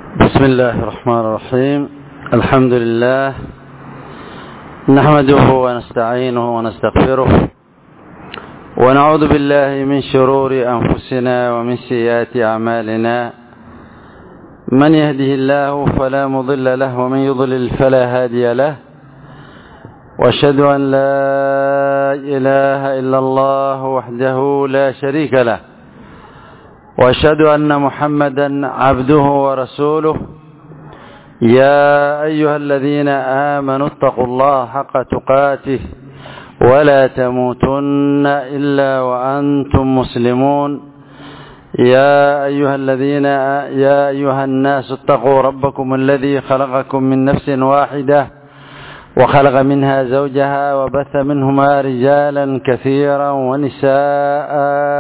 بسم الله الرحمن الرحيم الحمد لله نحمده ونستعينه ونستغفره ونعوذ بالله من شرور أنفسنا ومن سيئات أعمالنا من يهده الله فلا مضل له ومن يضلل فلا هادي له واشهد أن لا إله إلا الله وحده لا شريك له واشهد أن محمدا عبده ورسوله يا أيها الذين آمنوا اتقوا الله حق تقاته ولا تموتن إلا وأنتم مسلمون يا أيها الذين يا أيها الناس اتقوا ربكم الذي خلقكم من نفس واحدة وخلق منها زوجها وبث منهما رجالا كثيرا ونساء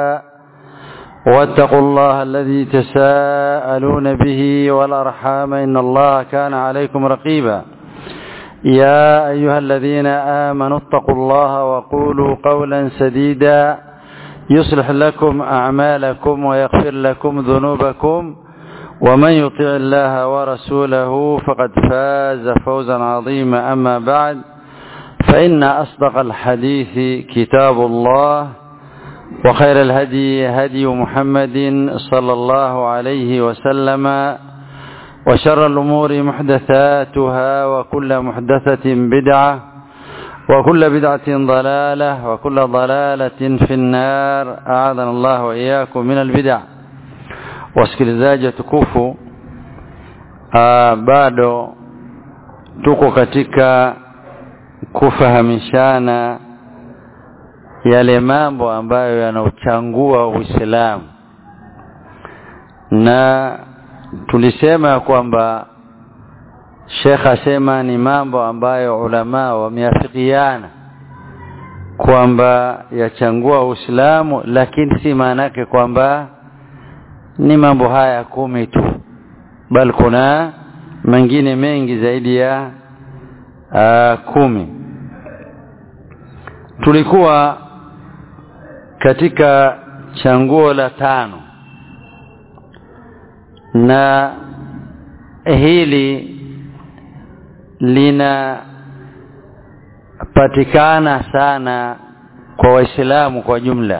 واتقوا الله الذي تساءلون به والأرحام إن الله كان عليكم رقيبا يا أيها الذين آمنوا اتقوا الله وقولوا قولا سديدا يصلح لكم أعمالكم ويغفر لكم ذنوبكم ومن يطع الله ورسوله فقد فاز فوزا عظيما أما بعد فإن أصدق الحديث كتاب الله وخير الهدي هدي محمد صلى الله عليه وسلم وشر الأمور محدثاتها وكل محدثة بدعة وكل بدعة ضلالة وكل ضلالة في النار أعاذنا الله وإياكم من البدع wasikilizaji tukufu bado tuko katika kufahamishana yale mambo ambayo yanauchangua Uislamu na tulisema kwamba Sheikh asema ni mambo ambayo ulama wameafikiana kwamba yachangua Uislamu lakini si maana yake kwamba ni mambo haya kumi tu bali kuna mengine mengi zaidi ya uh, kumi tulikuwa katika changuo la tano na hili linapatikana sana kwa waislamu kwa jumla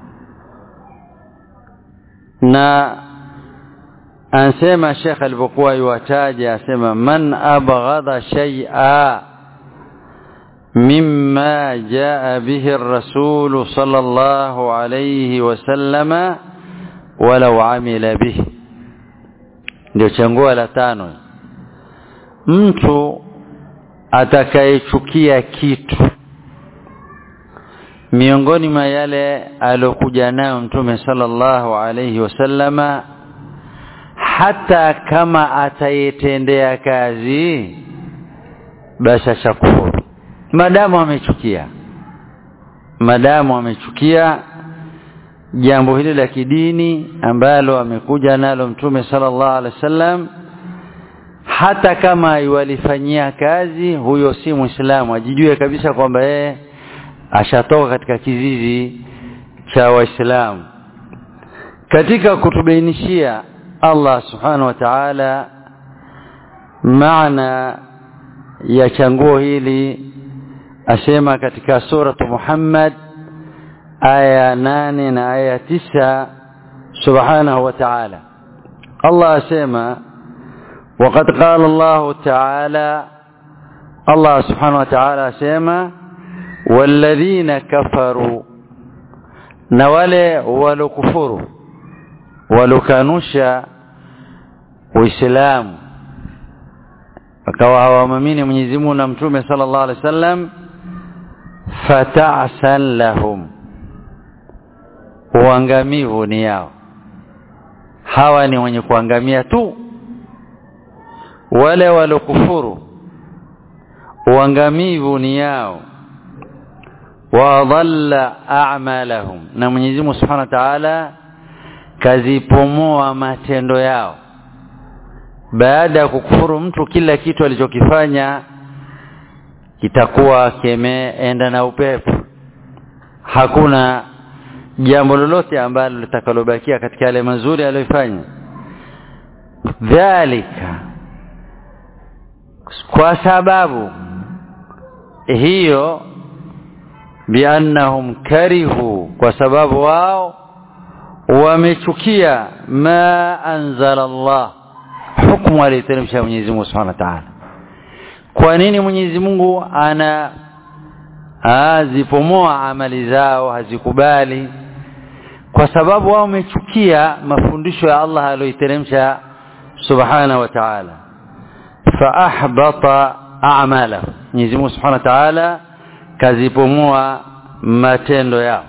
na ansema Sheikh alipokuwa yuwataja asema man abghadha shay'a مما جاء به الرسول صلى الله عليه وسلم ولو عمل به ndio changuo la tano mtu atakayechukia kitu miongoni mwa yale alokuja nayo mtume sallallahu alayhi wasallama hata kama atayetendea kazi basi ashakufuru madamu amechukia madamu amechukia jambo hili la kidini ambalo amekuja nalo mtume sallallahu alaihi wasallam hata kama walifanyia kazi huyo si muislamu ajijue kabisa kwamba yeye ashatoka katika kizizi cha waislamu katika kutubainishia Allah subhanahu wa ta'ala maana ya changuo hili asema katika suratu Muhammad aya nane na aya tisa subhanahu wa ta'ala Allah asema وقد قال الله تعالى الله سبحانه وتعالى asema والذين كفروا na wale walokufuru walokanusha uislamu wakawa hawamamini Mwenyezi Mungu na Mtume sallallahu alaihi wasallam fata'san lahum uangamivu ni yao hawa ni wenye kuangamia tu wale walokufuru uangamivu ni yao wa dhalla a'malahum na Mwenyezi Mungu Subhanahu wa Ta'ala kazipomoa matendo yao baada ya kukufuru mtu kila kitu alichokifanya kitakuwa kimeenda na upepo hakuna jambo lolote ambalo litakalobakia katika yale mazuri aliyofanya dhalika kwa sababu hiyo biannahum karihu kwa sababu wao wamechukia ma anzala Allah hukumu aliyoteremsha Mwenyezi Mungu Subhanahu wa Ta'ala kwa nini Mwenyezi Mungu ana azipomoa amali zao hazikubali kwa sababu wao wamechukia mafundisho ya Allah aliyoteremsha Subhanahu wa Ta'ala fa ahbata a'malahu Mwenyezi Mungu Subhanahu wa Ta'ala kazipomoa matendo yao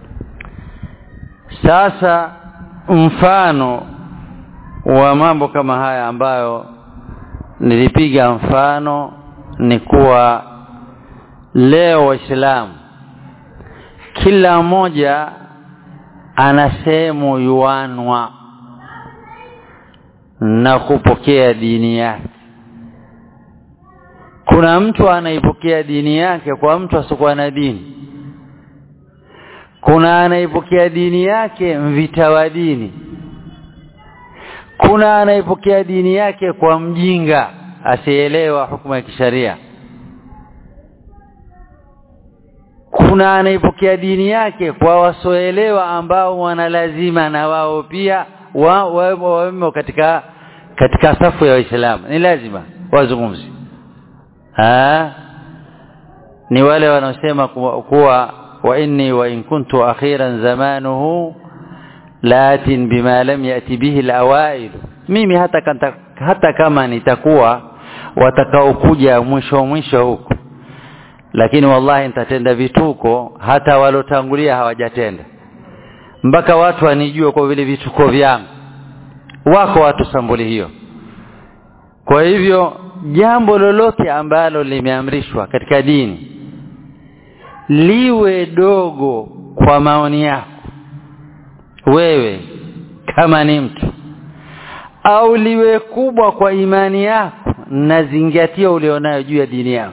sasa mfano wa mambo kama haya ambayo nilipiga mfano ni kuwa leo waislamu kila mmoja ana sehemu yuanwa na kupokea dini yake kuna mtu anaipokea dini yake kwa mtu asiokuwa na dini kuna anaipokea dini yake mvita wa dini kuna anaipokea dini yake kwa mjinga asielewa hukumu ya kisharia kuna anaipokea dini yake kwa wasoelewa ambao wana lazima na wao pia wao wa, wa, katika katika safu ya waislamu ni lazima wazungumzi ha ni wale wanaosema kuwa, kuwa wa inni wa in kuntu akhiran zamanuhu latin bima lam yati bihi alawail mimi hata kanta, hata kama nitakuwa watakaokuja mwisho mwisho huko lakini wallahi nitatenda vituko hata walotangulia hawajatenda mpaka watu wanijue kwa vile vituko vyangu wako watu sambuli hiyo kwa hivyo jambo lolote ambalo limeamrishwa katika dini liwe dogo kwa maoni yako wewe kama ni mtu au liwe kubwa kwa imani yako na zingatia ulionayo juu ya dini yako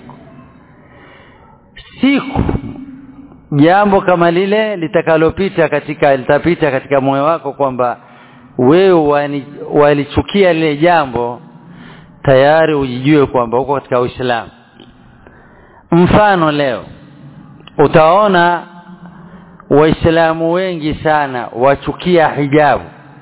siku jambo kama lile litakalopita katika litapita katika moyo wako kwamba wewe walichukia lile jambo tayari ujijue kwamba uko katika Uislamu mfano leo utaona waislamu wengi sana wachukia hijabu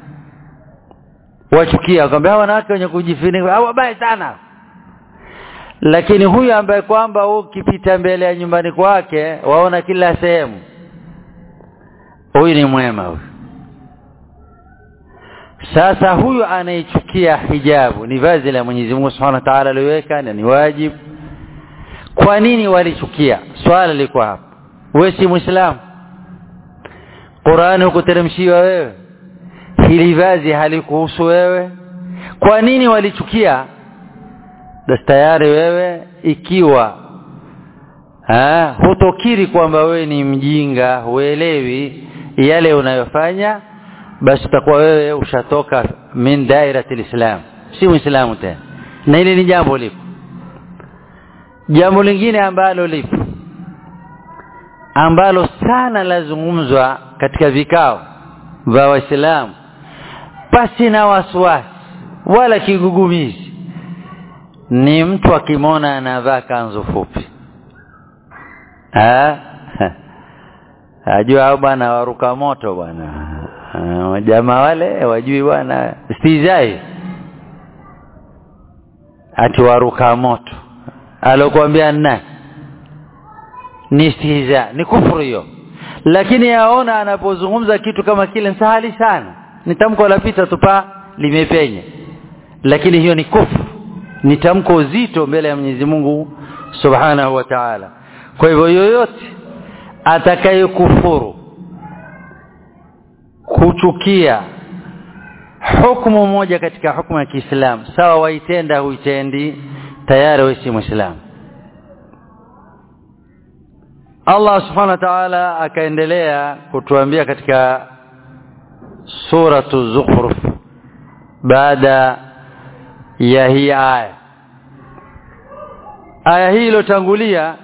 wachukia kwamba wanawake wenye kujifunika au wabaya sana lakini huyu ambaye kwamba ukipita mbele ya nyumbani kwake waona kila sehemu huyu ni mwema huyu sasa huyu anaichukia hijabu ni vazi la Mwenyezi Mungu Subhanahu wa Ta'ala aliweka na ni wajibu kwa nini walichukia swala liko hapa wewe si muislamu Qur'ani hukuteremshiwa wewe hili vazi halikuhusu wewe kwa nini walichukia basi tayari wewe ikiwa ha, hutokiri kwamba wewe ni mjinga huelewi yale unayofanya basi utakuwa wewe ushatoka min dairatil islam si muislamu tena na ile ni jambo lipo jambo lingine ambalo lipo ambalo sana lazungumzwa katika vikao vya waislamu pasi na wasiwasi wala kigugumizi ni mtu akimwona anavaa kanzu fupi ajua au bwana waruka moto bwana jamaa wale wajui bwana stizai ati waruka moto alokuambia nani ni stihza ni kufuru hiyo lakini yaona anapozungumza kitu kama kile sahali sana ni tamko la pita tupa limepenya lakini hiyo ni kufuru ni tamko zito mbele ya Mwenyezi Mungu Subhanahu wa Ta'ala kwa hivyo yoyote atakayekufuru kuchukia hukumu moja katika hukumu ya Kiislamu sawa waitenda huitendi tayari wewe si muislamu Allah subhanahu wa ta'ala akaendelea kutuambia katika suratu zukhruf baada ya hii aya aya hii iliyotangulia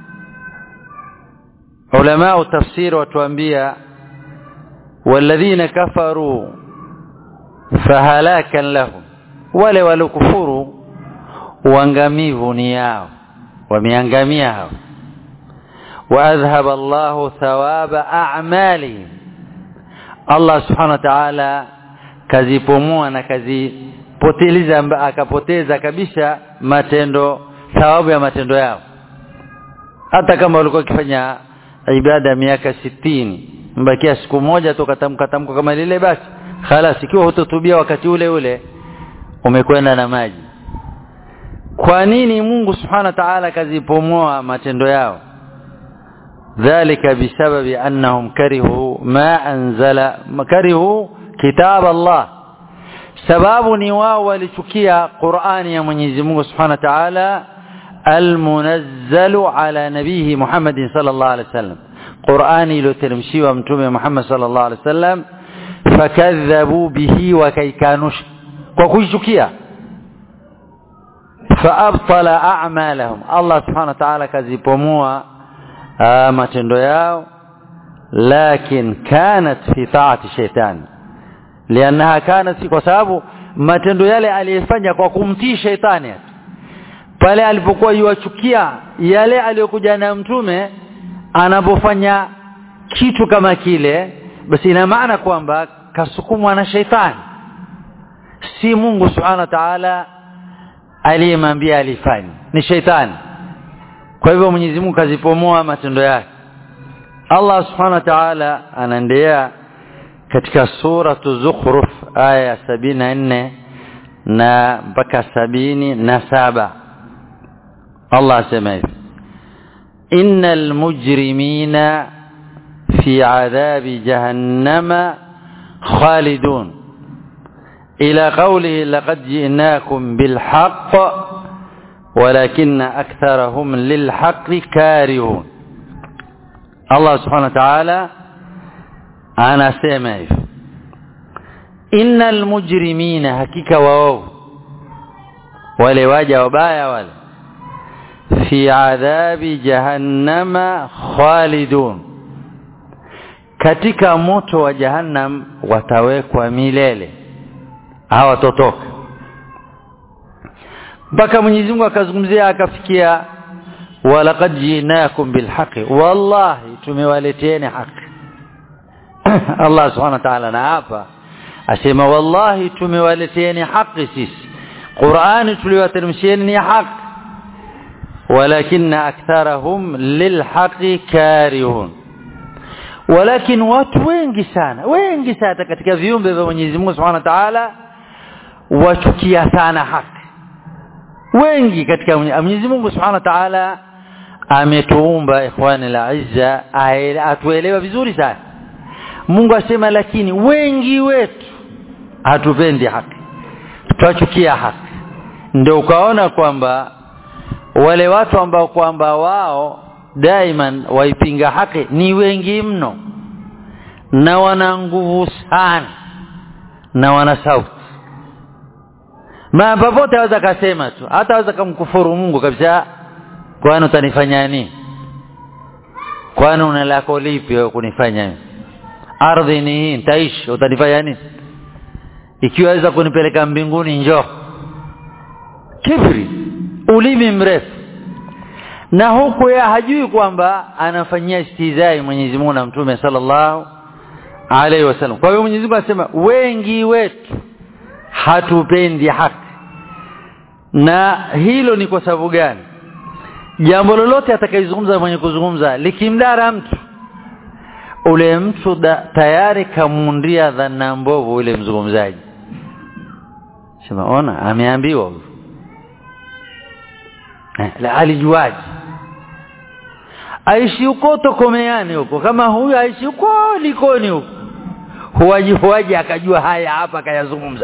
ulama tafsiri watuambia walladhina kafaru fahalakan lahum wale waliokufuru uangamivu ni yao wameangamia hao واذهب الله ثواب اعمالهم Allah subhanahu wa ta'ala kazipomua na kazipoteliza akapoteza kabisa matendo thawabu ya matendo yao hata kama walikuwa wakifanya ibada miaka sitini mbakia siku moja tu katamka tamko kama lile basi khalas ikiwa hutotubia wakati ule ule umekwenda na maji kwa nini Mungu subhanahu wa ta'ala kazipomoa matendo yao ذلك بسبب أنهم كرهوا ما أنزل كرهوا كتاب الله سباب نواو ولتكيا قرآن يا منيزي مungu سبحانه وتعالى المنزل على نبيه محمد صلى الله عليه وسلم قرآني لو ترمشي ومتومي محمد صلى الله عليه وسلم فكذبوا به وكيكانوش وكيشكيا فأبطل أعمالهم الله سبحانه وتعالى كذبوا matendo yao lakin kanat fi taati shaitan liannaha kanat kwa sababu matendo yale aliyefanya kwa kumtii shaitani pale alipokuwa yuachukia yale aliyokuja na mtume anapofanya kitu kama kile basi ina maana kwamba kasukumwa na shaitani si Mungu subhanahu wa ta'ala aliyemwambia alifanye ni shaitani kwa hivyo Mwenyezi Mungu kazipomoa matendo yake Allah Subhanahu wa Ta'ala anaendelea katika sura Zukhruf aya sabini na nne na mpaka sabini na saba Allah asema hivi innal mujrimina fi adhabi jahannama khalidun ila qawlihi laqad ji'nakum bil haqq ولكن أكثرهم للحق كارهون الله سبحانه وتعالى أنا سيما إن المجرمين حقيقة وواو ولواجه وبايا ولا في عذاب جهنم خالدون katika moto wa jahannam watawekwa milele hawatotoka mpaka Mwenyezi Mungu akazungumzia akafikia walaqad jinakum bilhaqi wallahi tumewaleteeni haki Allah subhanahu wa ta'ala na hapa asema wallahi tumewaleteeni haki sisi Qur'ani tuliwateremshieni ni haki walakinna aktharahum lilhaqi karihun walakin watu wengi sana wengi sana katika viumbe vya Mwenyezi Mungu Subhanahu wa Ta'ala wachukia sana haki wengi katika Mwenyezi Mungu Subhanahu wa Ta'ala ametuumba ikhwani la izza atuelewa vizuri sana Mungu asema lakini wengi wetu hatupendi haki twachukia haki ndio ukaona kwamba wale watu ambao kwamba wao daiman waipinga haki ni wengi mno na wana nguvu sana na wana sauti ma popote aweza kasema tu hata aweza kumkufuru Mungu kabisa kwani utanifanya nini kwani una lako lipi wewe kunifanya ardhi ni hii nitaishi utanifanya nini ikiwa waweza kunipeleka mbinguni njoo kibri ulimi mrefu na huku ya hajui kwamba anafanyia istizai Mwenyezi Mungu na Mtume sallallahu alaihi wasallam kwa hiyo Mwenyezi Mungu anasema wengi wetu hatupendi haki na hilo ni kwa sababu gani jambo lolote atakayezungumza mwenye kuzungumza likimdara mtu ule mtu da, tayari kamundia dhana mbovu ule mzungumzaji sema ona ameambiwa huyu eh, la alijuaji aishi huko tokomeani huko kama huyu aishi huko likoni huko huwaji huwaji akajua haya hapa akayazungumza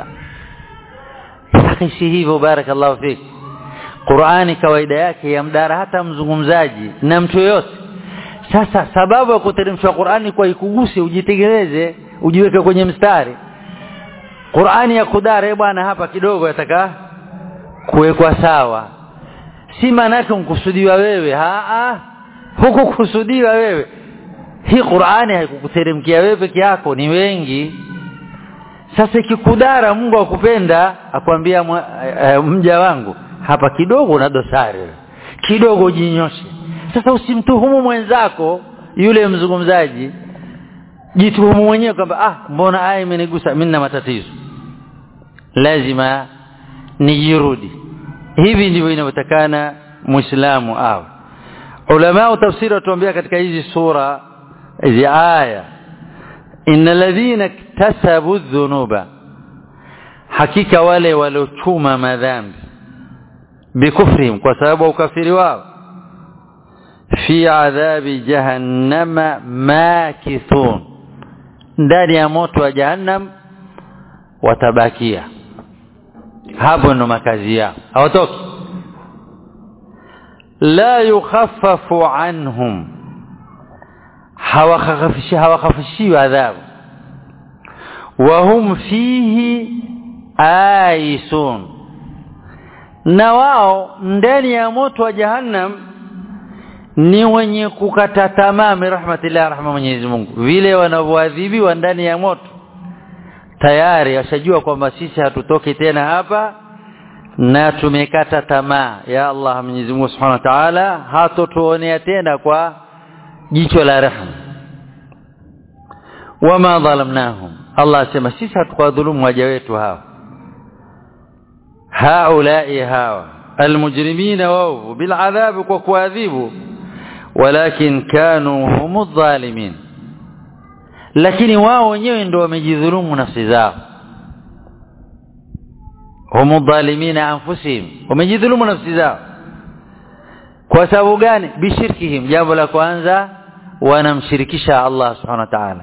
si hivyo barakallahu fik Qur'ani kawaida yake yamdara hata mzungumzaji na mtu yoyote sasa sababu ya kuteremshwa Qur'ani kwa ikuguse ujitengeneze ujiweke kwenye mstari Qur'ani ya kudare bwana hapa kidogo yataka kuwekwa sawa si maana yake mkusudiwa wewe a huku kusudiwa wewe hii Qur'ani haikukuteremkia wewe peke yako ni wengi sasa ikikudara Mungu akupenda akwambia e, mja wangu hapa kidogo na dosari kidogo jinyoshe sasa usimtuhumu mwenzako yule mzungumzaji jituhumu mwenyewe kwamba ah mbona aya imenigusa mimi na matatizo lazima nijirudi hivi ndivyo inavyotakana muislamu awe ulama tafsiri watuambia katika hizi sura hizi aya innal ladhina iktasabu dhunuba hakika wale waliochuma madhambi bikufrihim kwa sababu ya ukafiri wao fi adhabi jahannama makithun ndani ya moto wa jahannam watabakia hapo ndo makazi yao hawatoki la yukhaffafu anhum hawakhafishi hawakhafishi adhabu wa hum fihi aisun na wao ndani ya moto wa jahannam ni wenye kukata tamaa rahmatillah rahma Mwenyezi Mungu vile wanavyoadhibiwa ndani ya moto tayari washajua kwamba sisi hatutoki tena hapa na tumekata tamaa ya Allah Mwenyezi Mungu Subhanahu wa Ta'ala hatotuonea tena kwa jicho la rehema wama dhalamnahum Allah asema sisi hatukuwadhulumu waja wetu hawa haulai hawa almujrimina wao biladhabi kwa kuadhibu walakin kanu humu dhalimin lakini wao wenyewe ndio wamejidhulumu nafsi zao humu dhalimina anfusihim wamejidhulumu nafsi zao kwa sababu gani bishirkihim jambo la kwanza wanamshirikisha Allah subhanahu wa ta'ala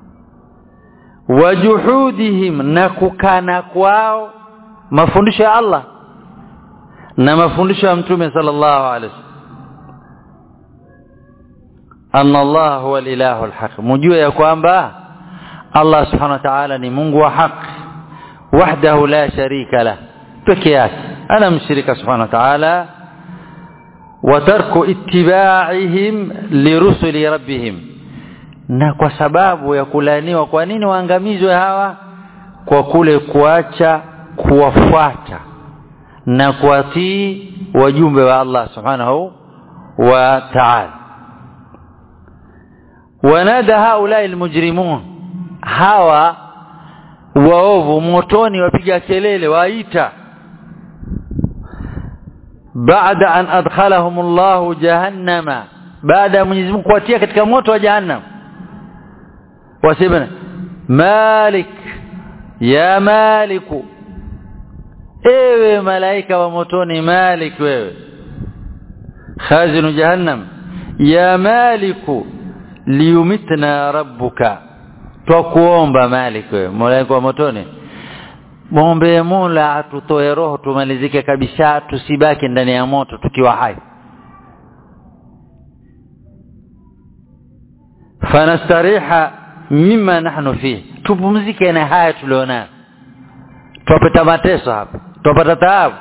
wajuhudihim na kukana kwao mafundisho ya Allah na mafundisho ya mtume sallallahu alaihi wasallam anna Allah huwa al-ilahu al-haq mjue ya kwamba Allah subhanahu wa ta'ala ni Mungu wa haki wahdahu la sharika la peke yake ana mshirika subhanahu wa ta'ala wa tarku ittiba'ihim lirusuli rabbihim na kwa sababu ya kulaniwa kwa nini waangamizwe hawa kwa kule kuacha kuwafuata na kuwatii wajumbe wa Allah subhanahu wa ta'ala wanada haulai almujrimun hawa waovu motoni wapiga kelele waita baada an adkhalahum Allah jahannama baada ya Mwenyezi Mungu kuwatia katika moto wa jahannam wasema malik ya maliku ewe malaika wa motoni malik wewe khazinu jahannam ya maliku liyumitna rabbuka twakuomba malik wewe malaika wa motoni muombe Mola atutoe roho tumalizike kabisa tusibaki ndani ya moto tukiwa hai fanastariha mima nahnu fihi tupumzike na haya tulionayo tupata mateso hapa tupata taabu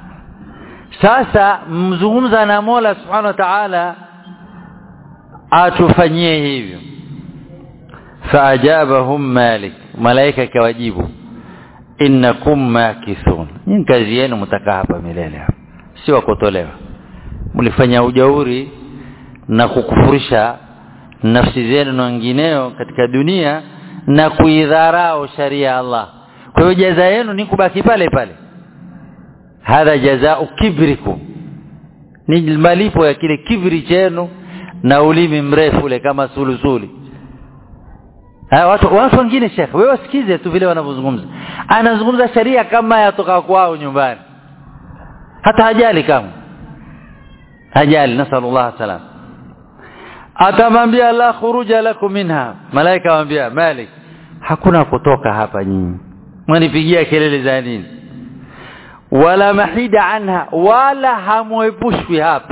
sasa mzungumza na Mola subhanahu wa ta'ala atufanyie hivyo faajabahum malik malaika kawajibu innakum makithun nyinyi kazi yenu mtakaa hapa milele hapa si wakotolewa mlifanya ujauri na kukufurisha nafsi zenu na wengineo katika dunia na kuidharau sharia ya Allah kwa hiyo jaza yenu ni kubaki pale pale hadha jazao kibrikum ni malipo ya kile kibri chenu na ulimi mrefu ule kama sulusuli Ha, watu watu wengine shekhe wewe wasikize tu vile wanavyozungumza anazungumza sharia kama yatoka kwao nyumbani hata hajali kama hajali nasallallahu salam atamwambia la khuruja lakum minha malaika waambia malik hakuna kutoka hapa nyinyi mwanipigia kelele za nini wala mahida anha wala hamwepushwi hapa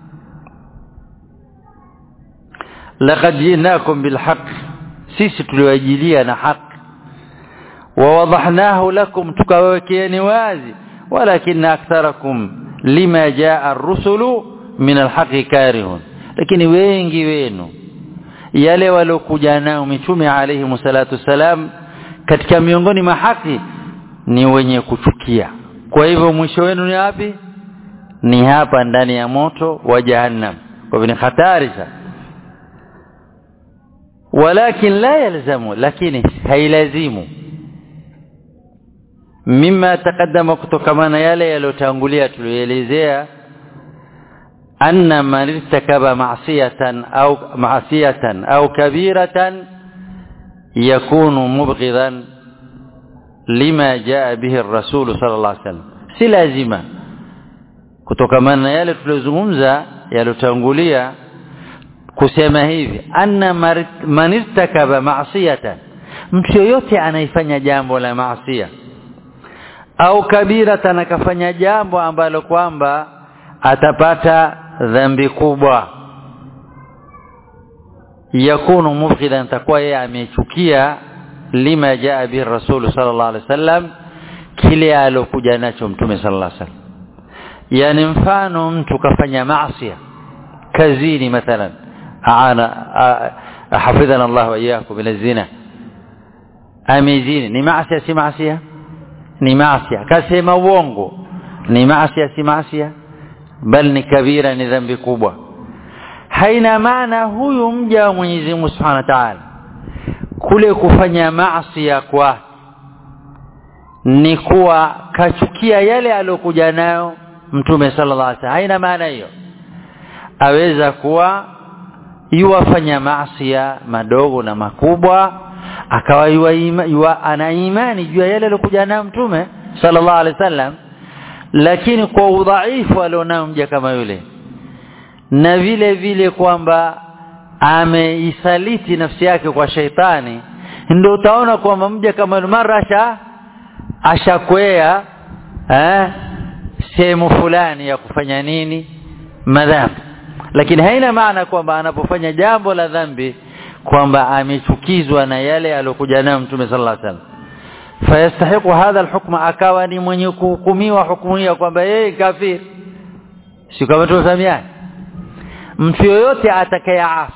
laqad jinakum bilhaq sisi tuliwajilia na haki ووضحناه لكم تكوكيني wazi ولكن أكثركم لما جاء الرسل من الحق كارهون lakini wengi wenu yale walokuja nao mitume alayhi salatu salam katika miongoni mwa haki ni wenye kuchukia kwa hivyo mwisho wenu ni wapi ni hapa ndani ya moto wa jahannam kwa hivyo ni hatari sana walakin la yalzamu lakini hailazimu mima taqaddama kutokamana yale yaliyotangulia tulielezea anna man irtakaba ma'siyatan au ma'siyatan au kabiratan yakunu mubghidan lima jaa bihi ar-rasul sallallahu alaihi wasallam si lazima kutokamana na yale tuliyozungumza yaliyotangulia kusema hivi anna man irtakaba ma'siyatan mtu yoyote anaifanya jambo la maasiya au kabiratan akafanya jambo ambalo kwamba atapata dhambi kubwa yakunu mubghidan takuwa yeye amechukia lima jaa bihi rasul sallallahu alaihi wasallam kile alokuja nacho mtume sallallahu alaihi wasallam yani mfano mtu kafanya maasi kazini mathalan aana hafidhana Allah wa iyyakum min zina amezini ni maasi si maasi ni maasi kasema uongo ni maasi si maasi bal ni kabira ni dhambi kubwa haina maana huyu mja wa Mwenyezi Mungu Subhanahu wa Ta'ala kule kufanya maasi kwa ni kuwa kachukia yale aliyokuja nayo mtume sallallahu alaihi wasallam haina maana hiyo aweza kuwa yuwafanya maasi madogo na makubwa akawa yuwa, ima, yuwa ana imani juu ya yale aliyokuja nayo mtume sallallahu alaihi wasallam lakini kwa udhaifu alionao mja kama yule na vile vile kwamba ameisaliti nafsi yake kwa sheitani ndio utaona kwamba mja kama marasha ashakwea eh sehemu fulani ya kufanya nini madhambi lakini haina maana kwamba anapofanya jambo la dhambi kwamba amechukizwa na yale aliyokuja nayo mtume sallallahu alaihi wasallam fayastahiqu hadha alhukma akawa ni mwenye kuhukumiwa hukumu hiyo kwamba yeye kafiri si kama tunasamiana mtu yoyote atakayeasi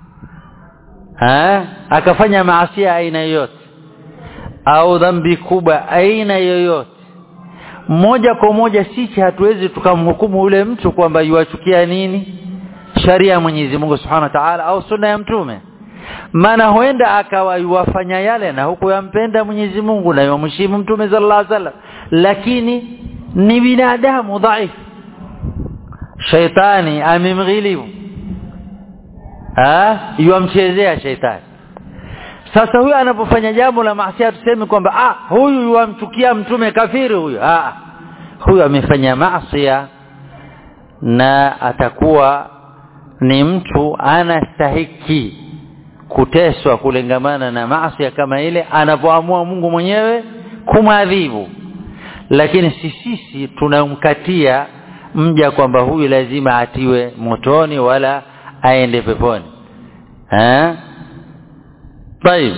akafanya maasi aina yoyote au dhambi kubwa aina yoyote moja kwa moja sisi hatuwezi tukamhukumu ule mtu kwamba yuachukia nini sharia ya Mwenyezi Mungu Subhanahu wa Ta'ala au sunna ya mtume maana huenda akawa yuwafanya yale na huku yampenda Mwenyezi Mungu na yamheshimu mtume sallallahu alaihi wasallam lakini ni binadamu dhaifu shaitani amemghilibu ah yuamchezea shaitani sasa huyu anapofanya jambo la maasi tuseme kwamba ah huyu yuamchukia mtume kafiri huyu ah huyu amefanya maasi na atakuwa ni mtu anastahiki kuteswa kulengamana na maasi kama ile anapoamua Mungu mwenyewe kumwadhibu lakini si sisi tunamkatia mja kwamba huyu lazima atiwe motoni wala aende peponi eh طيب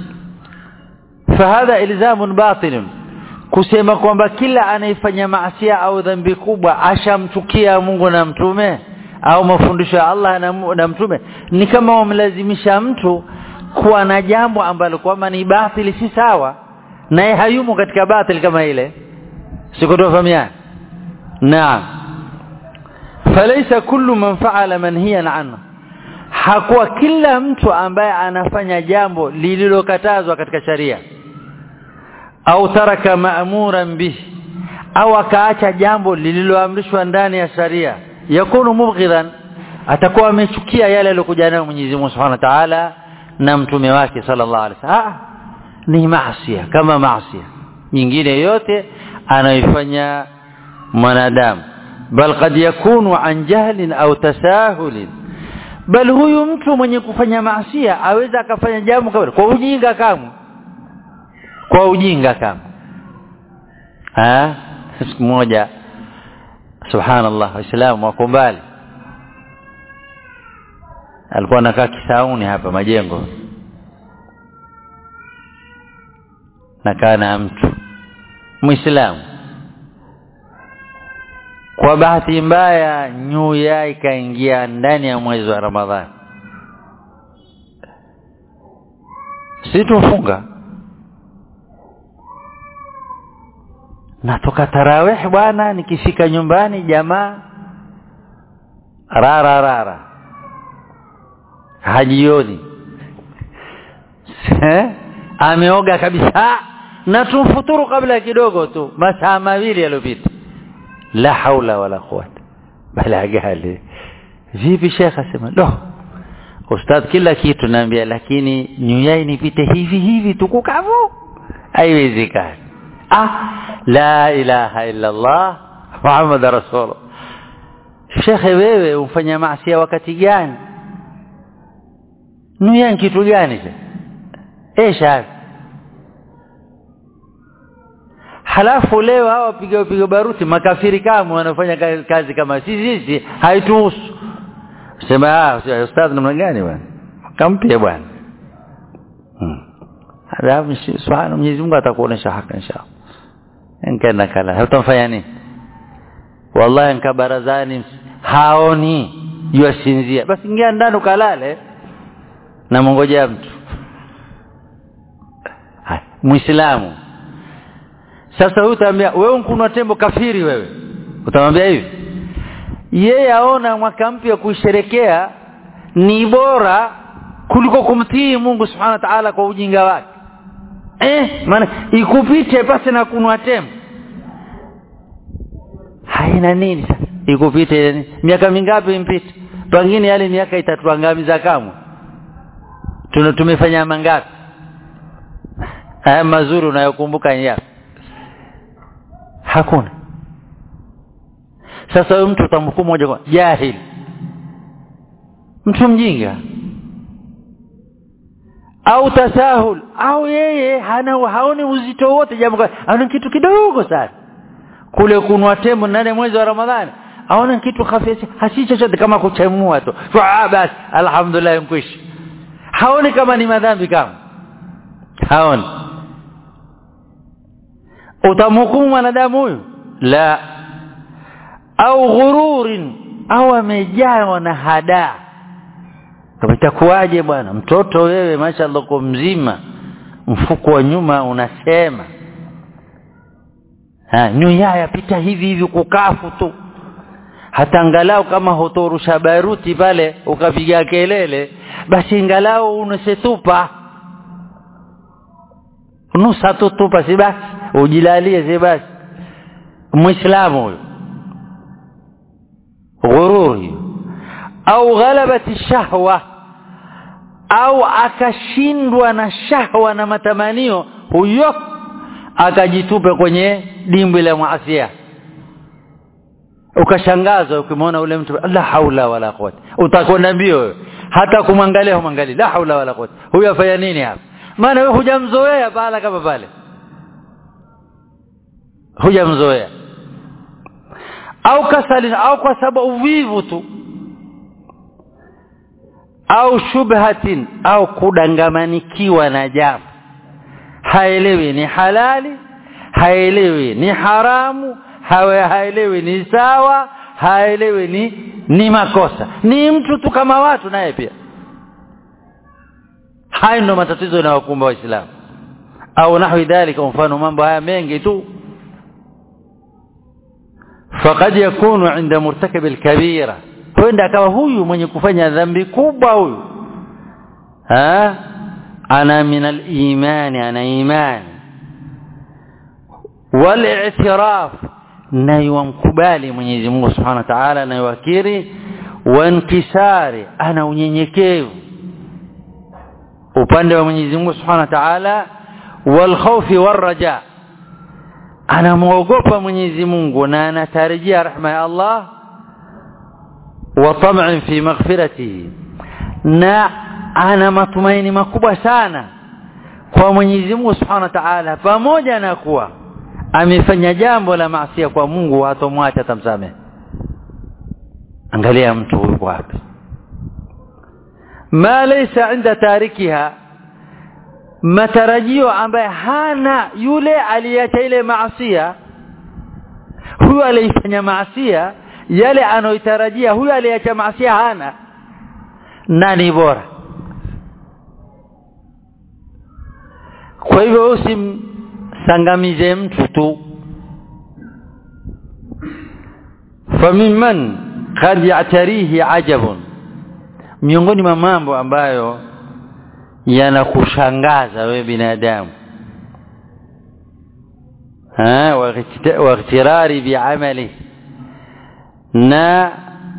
فهذا الزام باطل kusema kwamba kila anaifanya maasiya au dhambi kubwa ashamchukia Mungu na mtume au mafundisho ya Allah na, na mtume ni kama wamlazimisha mtu kuwa na jambo ambalo kwamba ni batili si sawa naye hayumo katika batili kama ile sikutofahamiana naam falaysa kullu man fa'ala manhiyan anhu hakuwa kila mtu ambaye anafanya jambo lililokatazwa katika sharia au taraka ma'muran bihi au akaacha jambo lililoamrishwa ndani ya sharia yakunu mubghidan atakuwa amechukia yale aliyokuja nayo Mwenyezi Mungu Subhanahu wa Ta'ala na mtume wake sallallahu alaihi wasallam ni maasi kama maasi nyingine yote anaifanya mwanadamu bal qad yakunu an jahlin au tasahulin bal huyu mtu mwenye kufanya maasia aweza akafanya jambo kama kwa ujinga kama kwa ujinga kama ah siku moja subhanallah waislamu wako mbali alikuwa anakaa kisauni hapa majengo nakaa na mtu muislamu kwa bahati mbaya nyuya ikaingia ndani ya mwezi wa ramadhani si tufunga natoka tarawih bwana nikifika nyumbani jamaa rara rara hajioni ameoga kabisa na tumfuturu kabla kidogo tu masaa mawili yaliyopita la haula wala quwata bala gale vipi shekha sema lo ustadh kila kitu naambia lakini nyuyai nipite hivi hivi tukukavu haiwezekani ah la ilaha illa allah muhammad rasulullah shekhe wewe ufanya maasi wakati gani nuya kitu gani esha halafu leo hawa piga piga baruti makafiri kama wanafanya kazi kama sisi sisi haituhusu sema ah ustadh namna gani bwana kampia bwana halafu subhana Mwenyezi Mungu atakuonesha haki inshallah nkenda kala hutamfanya nini wallahi nka barazani haoni yuasinzia basi ingia ndani ukalale na mongojea mtu muislamu sasa huyu utaambia wewe mkunwa tembo kafiri wewe utamwambia hivi yeye aona mwaka mpya kuisherekea ni bora kuliko kumtii Mungu subhanahu wa ta'ala kwa ujinga wake eh maana ikupite pasi na kunwa tembo haina nini sasa ikupite miaka mingapi impite pengine yale miaka itatuangamiza kamwe tuna tumefanya mangapi haya mazuri unayokumbuka yapi hakuna sasa huyo mtu utamhukumu moja kwa jahili mtu mjinga au tasahul au yeye hana haoni uzito wote jambo ana kitu kidogo sana kule kunwa tembo ndani mwezi wa Ramadhani aona kitu hafifu hasi chochote kama kuchemua tu ah basi alhamdulillah mkwishi haoni kama ni madhambi kama haoni utamhukumu mwanadamu huyu la au ghururin au amejawa na hadaa kama itakuwaje bwana mtoto wewe mashallah kwa mzima mfuko wa nyuma unasema ha nyuya yapita hivi hivi kukafu tu hata angalau kama hutorusha baruti pale ukapiga kelele basi angalau unasetupa nusa tu tupa si basi ujilalie si basi muislamu huyo ghururi au ghalabati shahwa au akashindwa na shahwa na matamanio huyo akajitupe kwenye dimbwi la maasia ukashangazwa ukimwona ule mtu la haula wala quwwata utakwenda mbio hata kumwangalia humwangalia la haula wala quwwata huyo afanya nini hapa maana wewe hujamzoea pala kama pale hujamzoea au kasali au kwa sababu uvivu tu au shubhatin au kudangamanikiwa na jambo haelewi ni halali haelewi ni haramu hawe haelewi ni sawa haelewi ni ni makosa ni mtu tu kama watu naye pia hayo ndo matatizo yanayokumba waislamu au nahwi dhalika mfano mambo haya mengi tu faqad yakunu inda murtakib alkabira kwenda akawa huyu mwenye kufanya dhambi kubwa huyu ha ana min al-iman ana iman wal i'tiraf na yumkubali Mwenyezi Mungu Subhanahu wa Ta'ala na yuakiri wa inkisari ana unyenyekevu upande wa Mwenyezi Mungu Subhanahu wa Ta'ala wal khawfi war raja anamuogopa Mwenyezi Mungu na anatarajia rahma ya Allah wa tam'in fi maghfiratihi na ana matumaini makubwa sana kwa Mwenyezi Mungu Subhanahu wa Ta'ala pamoja na kuwa amefanya jambo la maasi kwa Mungu hatomwacha tamsamehe angalia mtu huyu wapi ma laysa inda tarikiha matarajio ambaye hana yule aliacha ile maasia huyu alifanya maasia yale anoitarajia huyu aliacha maasia hana nani bora kwa hivyo usimsangamize mtu tu famimman qad ya'tarihi ajabun miongoni mwa mambo ambayo yanakushangaza wewe binadamu ha wa ightirari bi'amali na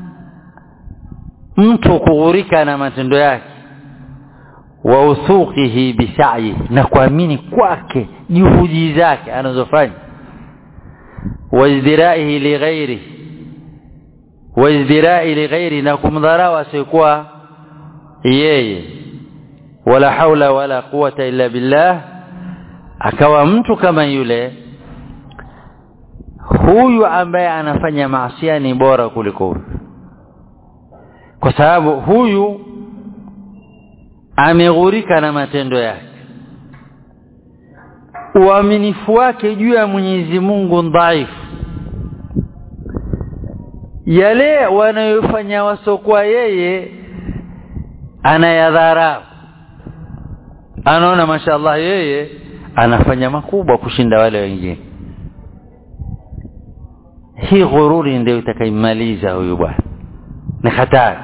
mtu kughurika na matendo yake wa uthuqihi bisa'yi na kuamini kwake juhudi zake anazofanya wa izdiraihi li ghairi wa izdirai li ghairi na kumdharau asiyekuwa yeye wala haula wala quwata illa billah akawa mtu kama yule huyu ambaye anafanya maasiya ni bora kuliko huyu kwa sababu huyu ameghurika na matendo yake uaminifu wake juu ya Mwenyezi Mungu dhaifu yale wanayofanya wasokuwa yeye anayadharau anaona mashallah yeye anafanya makubwa kushinda wale wengine hii ghururi ndio itakaimaliza huyu bwana ni hatari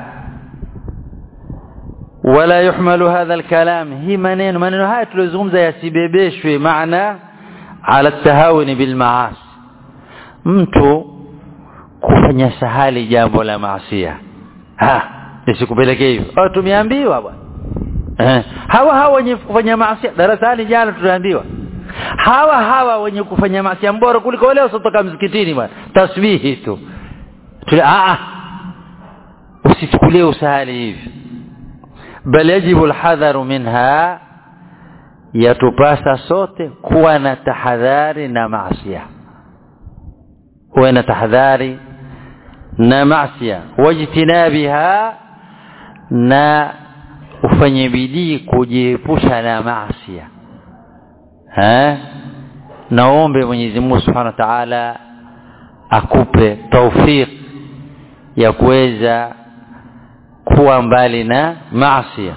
wala yuhmalu hadha alkalam hii maneno maneno haya tulizungumza yasibebeshwe maana ala tahawuni bil maasi mtu kufanya sahali jambo la maasiya ha isikupelekee hivyo oh tumeambiwa bwana eh hawa hawa wenye kufanya maasiya darasani jana tuliambiwa hawa hawa wenye kufanya maasiya bora kuliko wale wasotoka msikitini bwana tasbihi tu tuli a usichukulie usahali hivi bal yajibu alhadharu minha yatupasa sote kuwa na tahadhari na maasiya uwe na tahadhari na maasiya wajtinabiha na ufanye bidii kujiepusha na maasiya eh naombe Mwenyezi Mungu Subhanahu wa Ta'ala akupe tawfik ya kuweza kuwa mbali na maasiya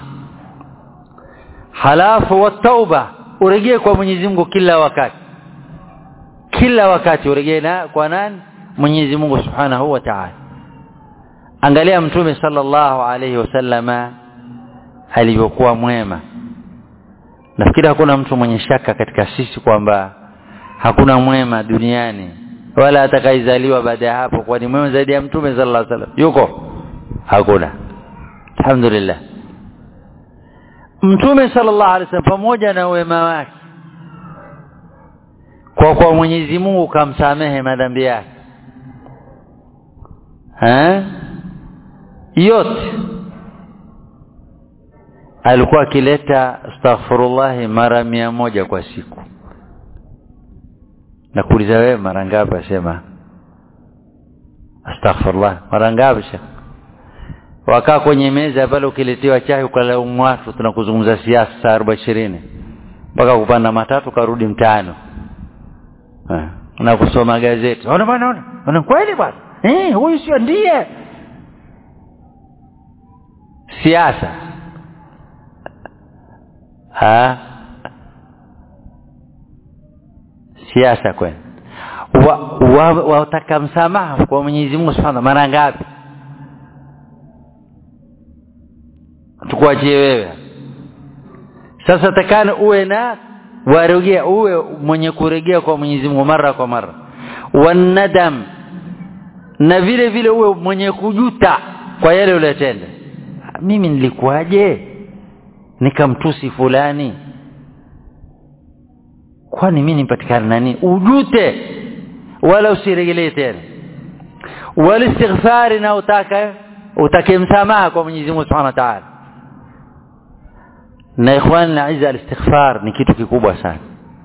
halafu wa tauba urejee kwa Mwenyezi Mungu kila wakati kila wakati urejee na kwa nani Mwenyezi Mungu Subhanahu wa Ta'ala angalia mtume sallallahu alayhi wasallama alivyokuwa mwema nafikiri hakuna mtu mwenye shaka katika sisi kwamba hakuna mwema duniani wala atakaizaliwa baada ya hapo kwani mwema zaidi ya mtume sallallahu alaihi wasallam yuko hakuna alhamdulillah mtume sallallahu alaihi wasallam pamoja na wema wake kwa kwa Mwenyezi Mungu kamsamehe madhambi yake eh yote alikuwa akileta astaghfirullah mara mia moja kwa siku na kuuliza wewe mara ngapi asema astaghfirullah mara ngapi wakaa kwenye meza pale ukiletewa chai ukalaumu watu tunakuzungumza siasa saa 40 mpaka kupanda matatu karudi mtano na kusoma gazeti ona bwana ona ona kweli bwana eh huyu sio ndiye siasa ha siasa kweli wataka wa, wa msamaha kwa Mwenyezi Mungu Subhanahu mara ngapi tukuachie wewe sasa takana uwe na warejea uwe mwenye kurejea kwa Mwenyezi Mungu mara kwa mara wanadam na vile vile uwe mwenye kujuta kwa yale uliyotenda mimi nilikuwaje nikamtusi fulani kwani mimi nipatikana nani ujute wala usiregelee tena walistighfari na utaka utake msamaha kwa Mwenyezi Mungu Subhanahu wa Ta'ala na ikhwan na aiza alistighfar ni kitu kikubwa sana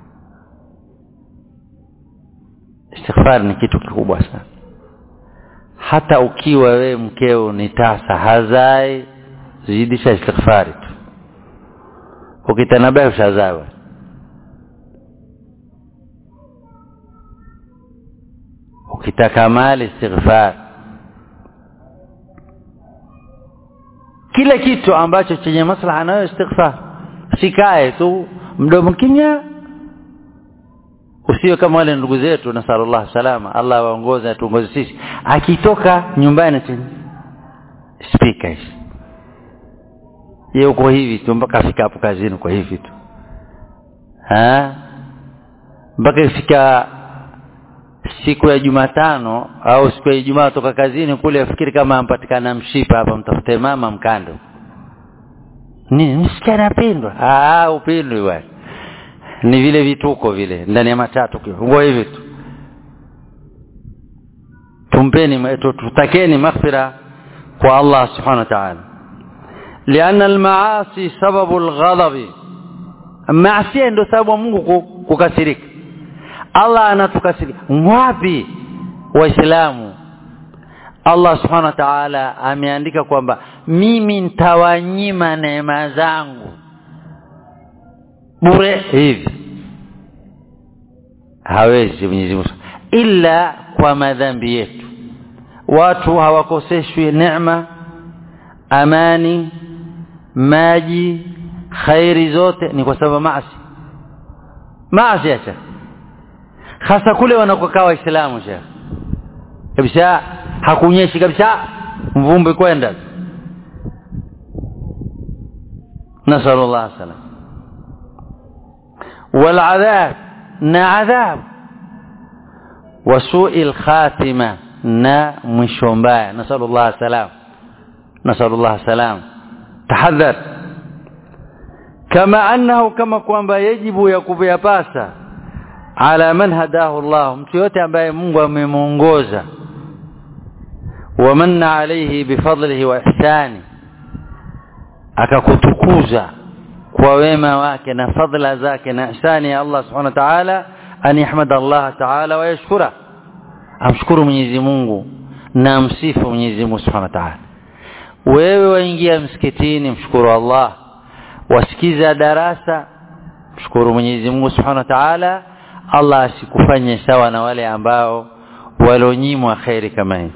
istighfar ni kitu kikubwa sana hata ukiwa we mkeo ni tasa hazai zidisha istighfari tu ukitanabahi ushazawa ukitaka mali istighfar kila kitu ambacho chenye maslaha nayo istighfar sikae tu mdomo kinya usiwe kama wale ndugu zetu nasallallahu salama Allah awaongoze atuongoze sisi akitoka nyumbani tu speaker hizi yeye uko hivi tu mpaka afika hapo kazini kwa hivi tu ha mpaka ifika siku ya Jumatano au siku ya Ijumaa toka kazini kule afikiri kama ampatikana mshipa hapa mtafute mama mkando ni msikia napendwa ah upendwe bwana ni vile vituko vile ndani ya matatu ngo hivi tu tumpeni tutakeni maghfira kwa Allah subhanahu wa ta'ala لأن المعاصي سبب الغضب معصيه ndio sababu Mungu kukasirika Allah anatukasirika wapi waislamu Allah subhanahu wa ta'ala ameandika kwamba mimi nitawanyima neema zangu bure hivi hawezi Mwenyezi Mungu ila kwa madhambi yetu watu hawakoseshwi neema amani maji khairi zote ni kwa sababu maasi maasi acha hasa kule wanakokaa waislamu sha kabisa hakunyeshi kabisa mvumbi kwenda nasallallahu alaihi wasallam والعذاب نا عذاب وسوء الخاتمة نا مشومبايا نسأل الله السلام نسأل الله السلام تحذر كما أنه كما kwamba yajibu ya kuyapasa ala man hadahu Allah mtu yote ambaye Mungu amemuongoza wamanna alayhi bifadlihi wa ihsani akakutukuza kwa wema wake na fadhila zake na ihsani ya Allah subhanahu wa ta'ala an yahmada Allah ta'ala wa yashkura amshukuru Mwenyezi Mungu na msifu Mwenyezi Mungu subhanahu wa ta'ala wewe waingia msikitini mshukuru Allah wasikiza darasa mshukuru Mwenyezi Mungu subhanahu wa ta'ala Allah asikufanye sawa na wale ambao walonyimwa khairi kama hii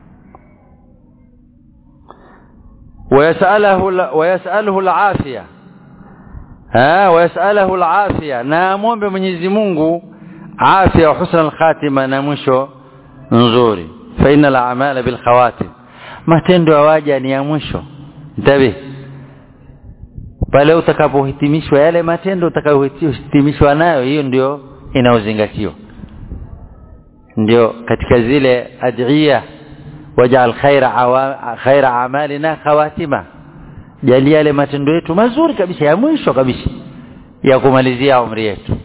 ويسأله ويسأله العافية ها ويسأله العافية نامون بمنيزي Mungu afya wa husna al-khatima na mwisho nzuri fa innal a'mala bil khawatim matendo yawaja ni ya mwisho ntabi pale utakapohitimishwa yale matendo utakayohitimishwa nayo hiyo ndio inaozingatiwa ndio katika zile adhiya wajal khaira khaira amalina khawatima jalia yale matendo yetu mazuri kabisa ya mwisho kabisa ya kumalizia umri yetu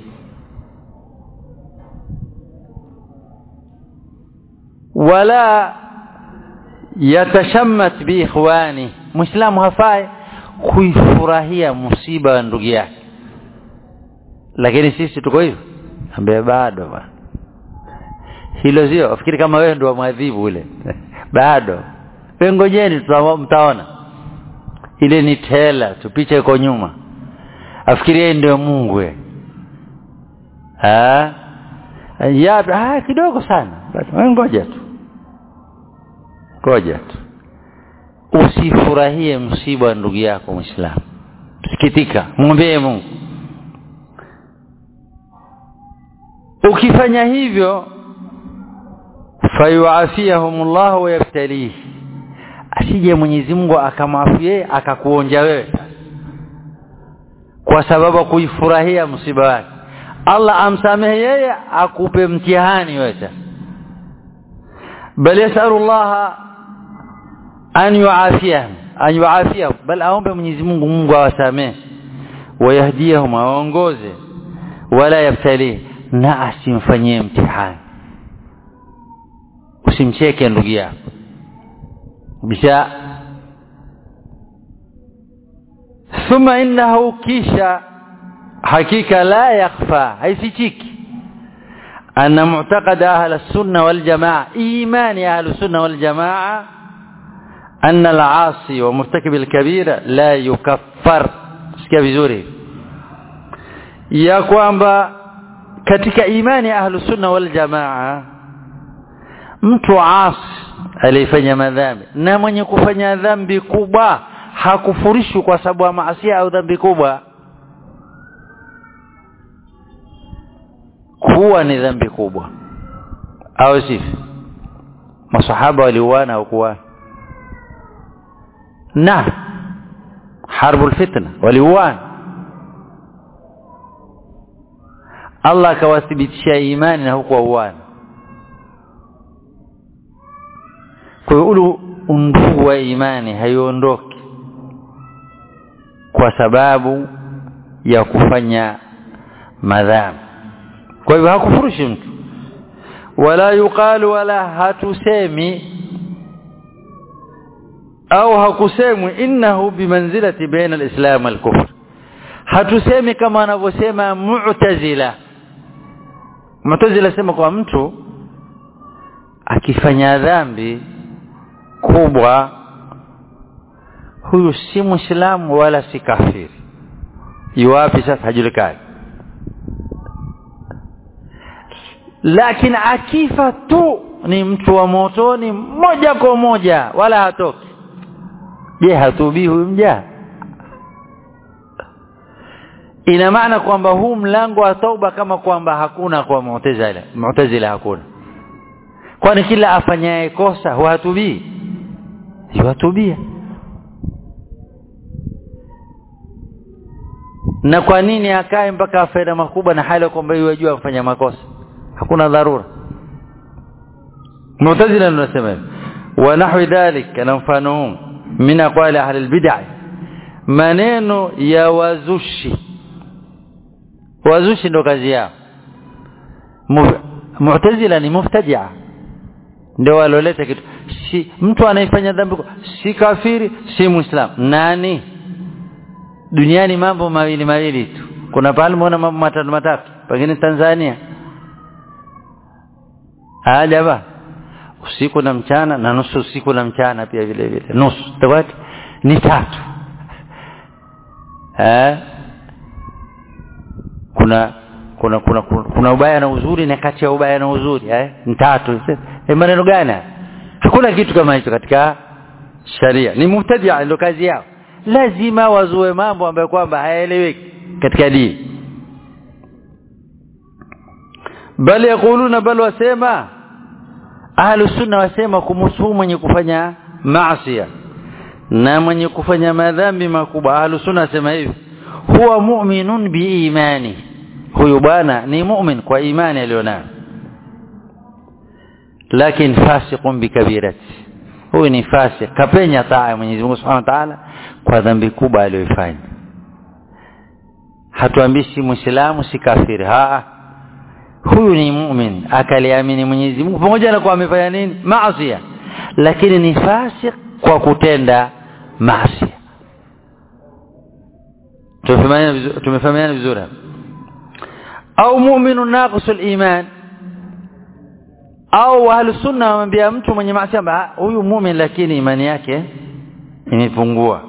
wala yatashammat bi ikhwani muislamu hafai kuifurahia musiba wa ndugu yake lakini sisi tuko hivyo ambaye bado bwana hilo sio afikiri kama wewe ndio mwadhibu ule bado ngojeni mtaona ile ni tela tupiche iko nyuma afikirie ndio Mungu we ah ya ah kidogo sana wewe ngoja tu ngoja tu usifurahie msiba wa ndugu yako muislamu sikitika muombee Mungu ukifanya hivyo fayuafiyahumullah wa yabtalihi asije Mwenyezi Mungu akamwafie akakuonja wewe kwa sababu kuifurahia msiba wake Allah amsamehe yeye akupe mtihani wewe bal yasalullah an yuafiyahum an yuafiyahum bal aombe Mwenyezi Mungu Mungu awasamehe wayahdiyahum awaongoze wala yabtalihi na asimfanyie mtihani usimcheke ndugu yako bisha thumma innahu kisha hakika la yakhfa haifichiki anna mu'taqad ahli as-sunnah wal jamaa imani ahli as-sunnah wal jamaa أن العاصي ومرتكب الكبيرة لا يكفر sikia vizuri ya kwamba katika imani ahlus sunna wal jamaa mtu asi alifanya madhambi na mwenye kufanya dhambi kubwa hakufurishwi kwa sababu ya maasi au dhambi kubwa kuwa ni dhambi kubwa au sivyo masahaba waliuana au kuwa na harbu fitna waliuana Allah akawathibitishia imani na huko uana kwa hiyo ule undugu wa imani haiondoki kwa sababu ya kufanya madhambi kwa hivyo hakufurushi mtu wala yuqalu wala hatusemi au hakusemwi innahu bimanzilati baina alislam walkufr hatusemi kama anavyosema mu'tazila mu'tazila sema kwa mtu akifanya dhambi kubwa huyu si muislamu wala si kafiri yuwapi sasa hajulikani lakini akifa tu ni mtu wa motoni moja kwa moja wala hatoki je hatubii huyu mja ina maana kwamba huu mlango wa tauba kama kwamba hakuna kwa mu'tazila mu'tazila hakuna kwani kila afanyaye kosa huhatubii yuhatubia na kwa nini akae mpaka afaida makubwa na hali kwamba yajua kufanya makosa hakuna dharura mu'tazila tunasema hivi wa nahwi dhalik na mfano min aqwali ahli albid'ah maneno ya wazushi wazushi ndo kazi yao mu'tazila ni muftadia ndio waloleta kitu si mtu anayefanya dhambi si kafiri si muislam nani duniani mambo mawili mawili tu kuna pale muona mambo matatu matatu pengine Tanzania ajaba usiku na mchana na nusu usiku na mchana pia vile vile nusu tawati ni tatu eh kuna kuna kuna kuna ubaya na uzuri na kati ya ubaya na uzuri eh ni tatu eh maneno gani hakuna kitu kama hicho katika sharia ni mubtadia ndio kazi yao lazima wazue mambo ambayo kwamba hayaeleweki katika dini bali yakuluna bal wasema ahlu sunna wasema kumhusu mwenye kufanya maasi na mwenye kufanya madhambi makubwa ahlu sunna wasema hivi huwa mu'minun biimani huyu bwana ni mu'min kwa imani alionayo lakini fasiqun bikabirati huyu ni fasik kapenya taa ya Mwenyezi Mungu Subhanahu wa Ta'ala kwa dhambi kubwa aliyoifanya hatuambii si muislamu si kafiri haa huyu ni mu'min akaliamini Mwenyezi Mungu pamoja na kuwa amefanya nini maasi lakini ni fasik kwa kutenda maasi tumefahamiana vizuri au mu'minu naqisul iman au ahlu sunna wamwambia mtu mwenye maasi huyu mu'min lakini imani yake imepungua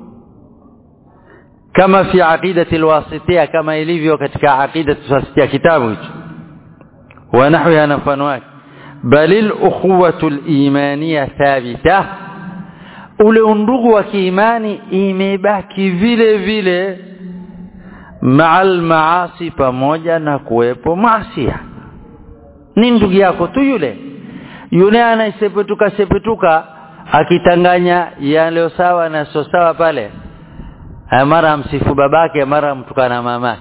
kama fi aqidati alwasitiyya kama ilivyo katika aqidati alwasitiyya kitabu hicho wa nahwiha na mfano wake bal al-ukhuwatu al-imaniyya thabita ule undugu wa kiimani imebaki vile vile ma'al maasi pamoja na kuwepo maasi ni ndugu yako tu yule yule anaisepetuka sepetuka akitanganya yale sawa na sio sawa pale mara msifu babake mara mtukana mama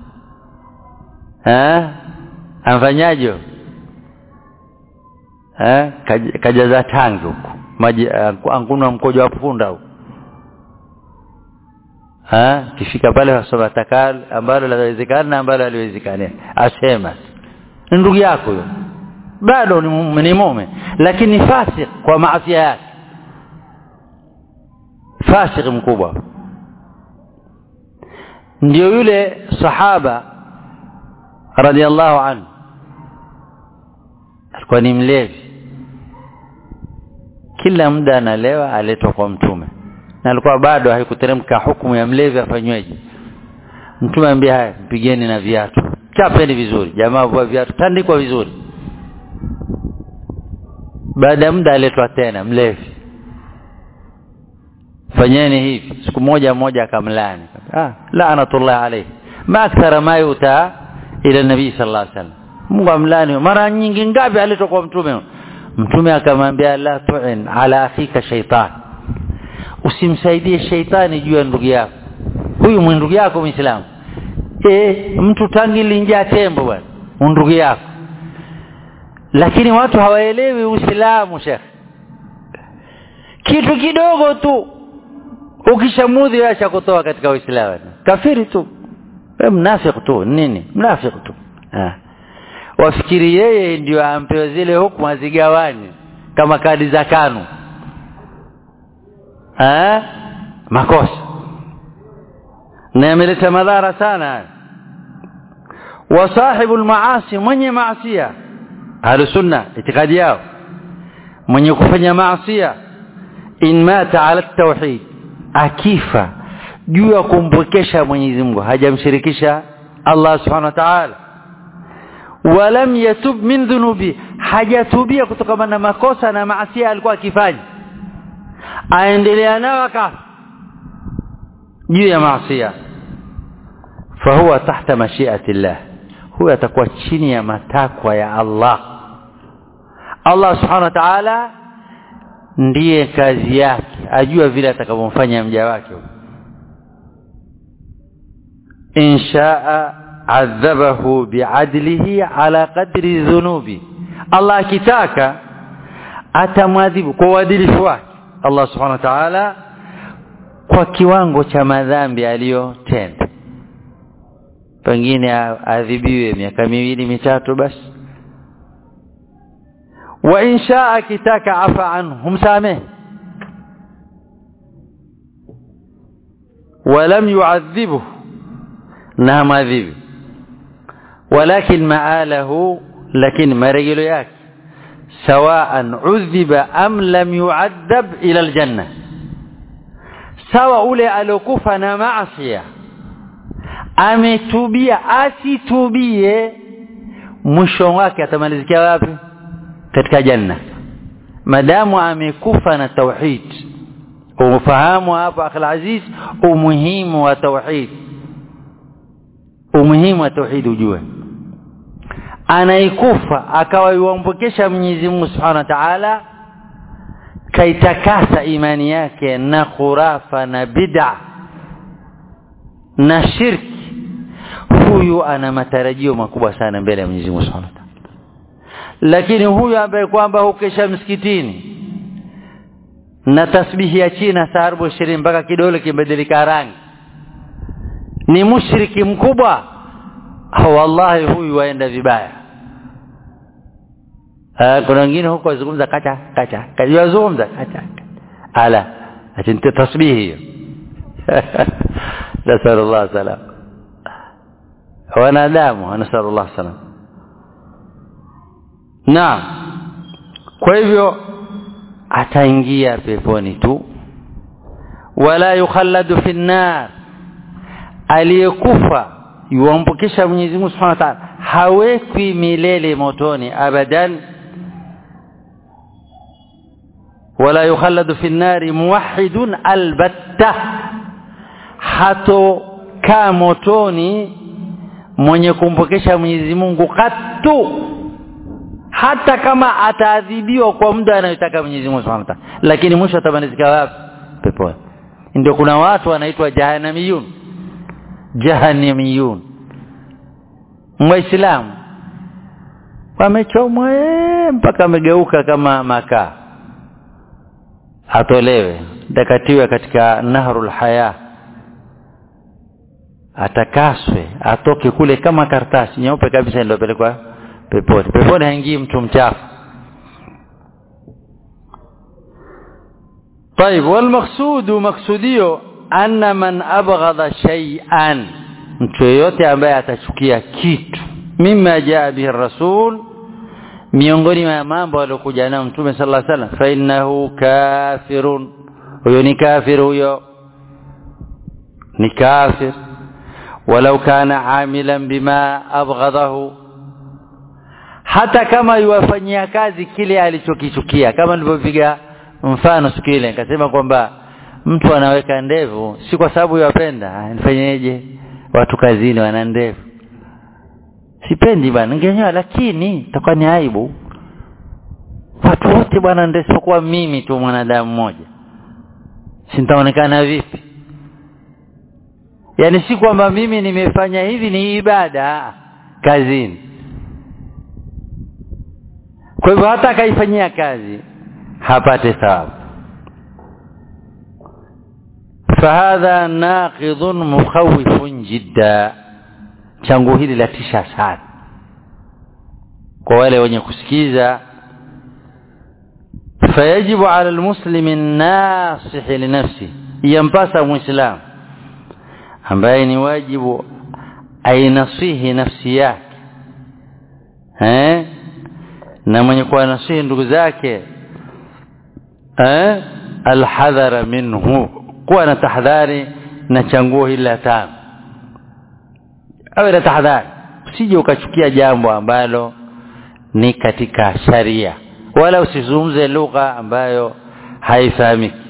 eh amfanyaje eh kajaza tangi huko maji ankunwa mkojo wa punda huko eh kifika pale wasoma takal ambalo lawezekana na ambalo haliwezekani asema ndugu yako huyo bado ni, ni mume lakini fasik kwa maasi yake fasik mkubwa ndio yule sahaba radhiallahu anhu alikuwa ni mlevi kila muda analewa aletwa kwa mtume na alikuwa bado haikuteremka hukumu ya mlevi afanyweje mtume ambia haya mpigeni na viatu chapeni vizuri jamaa vua viatu tandikwa vizuri baada ya muda aletwa tena mlevi fanyeni hivi siku moja moja akamlani ah laanatullah alayhi ma akthara ma yuta ila nabii sallallahu alaihi wasallam Mungu amlani mara nyingi ngapi alitokuwa mtume mtume akamwambia la tu'in ala akhika shaitan usimsaidie shaitani juu ya ndugu yako huyu ndugu yako muislamu eh mtu tangi linjaa tembo bwana ndugu yako lakini watu hawaelewi uislamu shekh kitu kidogo tu ukishamudhi acha kutoa katika uislamu kafiri tu wewe mnafiki tu nini mnafiki tu ah wafikiri yeye ndio ampewe zile hukumu azigawani kama kadi za kanu eh makosa na yameleta madhara sana wa sahibu almaasi mwenye maasiya ahlu sunna itikadi yao mwenye kufanya maasiya in mata ala tauhid akifa juu ya kumpwekesha Mwenyezi Mungu hajamshirikisha Allah subhanahu wa ta'ala walam yatub min dhunubi hajatubia kutokana na makosa na maasi alikuwa akifanya aendelea nao akafa juu ya maasi fahuwa tahta mashiati llah huyo atakuwa chini ya matakwa ya Allah Allah subhanahu wa ta'ala ndiye kazi yake ajua vile atakavyomfanya mja wake inshaa adhabahu biadlihi ala qadri dhunubi Allah akitaka atamwadhibu kwa uadilifu wake Allah subhanahu wa ta'ala kwa kiwango cha madhambi aliyotenda pengine adhibiwe miaka miwili mitatu basi wa insha akitaka afa anhu humsamehe ولم يعذبه na madhibi ولكن مآله لكن مرجل yake سواء عذب أم لم يعذب إلى الجنة sawa ule alokufa na maasiya ametubia asitubie mwisho wake atamalizikia wapi katika janna madamu amekufa na tauhid ufahamu hapa akhil aziz umuhimu wa tauhid umuhimu wa tauhid ujue anaikufa akawa yuampokesha Mwenyezi Mungu Subhanahu wa Ta'ala kaitakasa imani yake na khurafa na bid'a na shirki huyu ana matarajio makubwa sana mbele ya Mwenyezi Mungu Subhanahu wa Ta'ala lakini huyu ambaye kwamba hukesha msikitini na tasbihi ya China saa 40 mpaka kidole kimebadilika rangi ni mushriki mkubwa wallahi huyu waenda vibaya Ah, kuna wengine huko wazungumza kacha kacha kajazungumza kacha ala atinta tasbihi hiyo nasallallahu salam wanadamu nasallallahu salam naam kwa hivyo ataingia peponi tu wala yukhalladu fi nnar aliyekufa yuampokesha Mwenyezi Mungu Subhanahu wa Ta'ala hawekwi milele motoni abadan wala yukhalladu fi nnari muwahhidun albatta hato kaa motoni mwenye kumpokesha Mwenyezi Mungu katu hata kama ataadhibiwa kwa muda anayotaka Mwenyezi Mungu Subhanahu wa Ta'ala lakini mwisho atamalizika wapi peponi ndio kuna watu wanaitwa jahannamiyun jahannamiyun muislamu wamechomwa mpaka amegeuka kama makaa atolewe dakatiwe katika nahrul haya atakaswe atoke kule kama karatasi nyeupe kabisa ndio pelekwa peponi peponi haingii mtu mchafu طيب والمقصود مقصوديو أن من أبغض شيئا mtu yeyote ambaye atachukia kitu mima jaa bihi rasul miongoni mwa mambo aliyokuja nayo mtume sallallahu alaihi wasallam fa innahu kafirun huyo ni kafir huyo ni kafir walau kana amilan bima abghadahu hata kama yuwafanyia kazi kile alichokichukia kama nilivyopiga mfano siku ile nikasema kwamba mtu anaweka ndevu si kwa sababu yapenda nifanyeje watu kazini wana ndevu sipendi bwana ningenyoa lakini itakuwa ni aibu watu wote bwana ndio mimi tu mwanadamu mmoja sintaonekana vipi yaani si kwamba mimi nimefanya hivi ni ibada kazini kwa hivyo hata akaifanyia kazi hapate thawabu fahadha naqidhun mukhawifun jidda changu hili latisha sana kwa wale wenye kusikiza fayajibu ala almuslimi nasihi linafsi yampasa muislam ambaye ni wajibu ainasihi nafsi yake eh na mwenye kuwa nasihi ndugu zake eh alhadhara minhu kuwa na tahadhari na changuo hili la tano awe na tahadhari usije ukachukia jambo ambalo ni katika sharia wala usizungumze lugha ambayo haifahamiki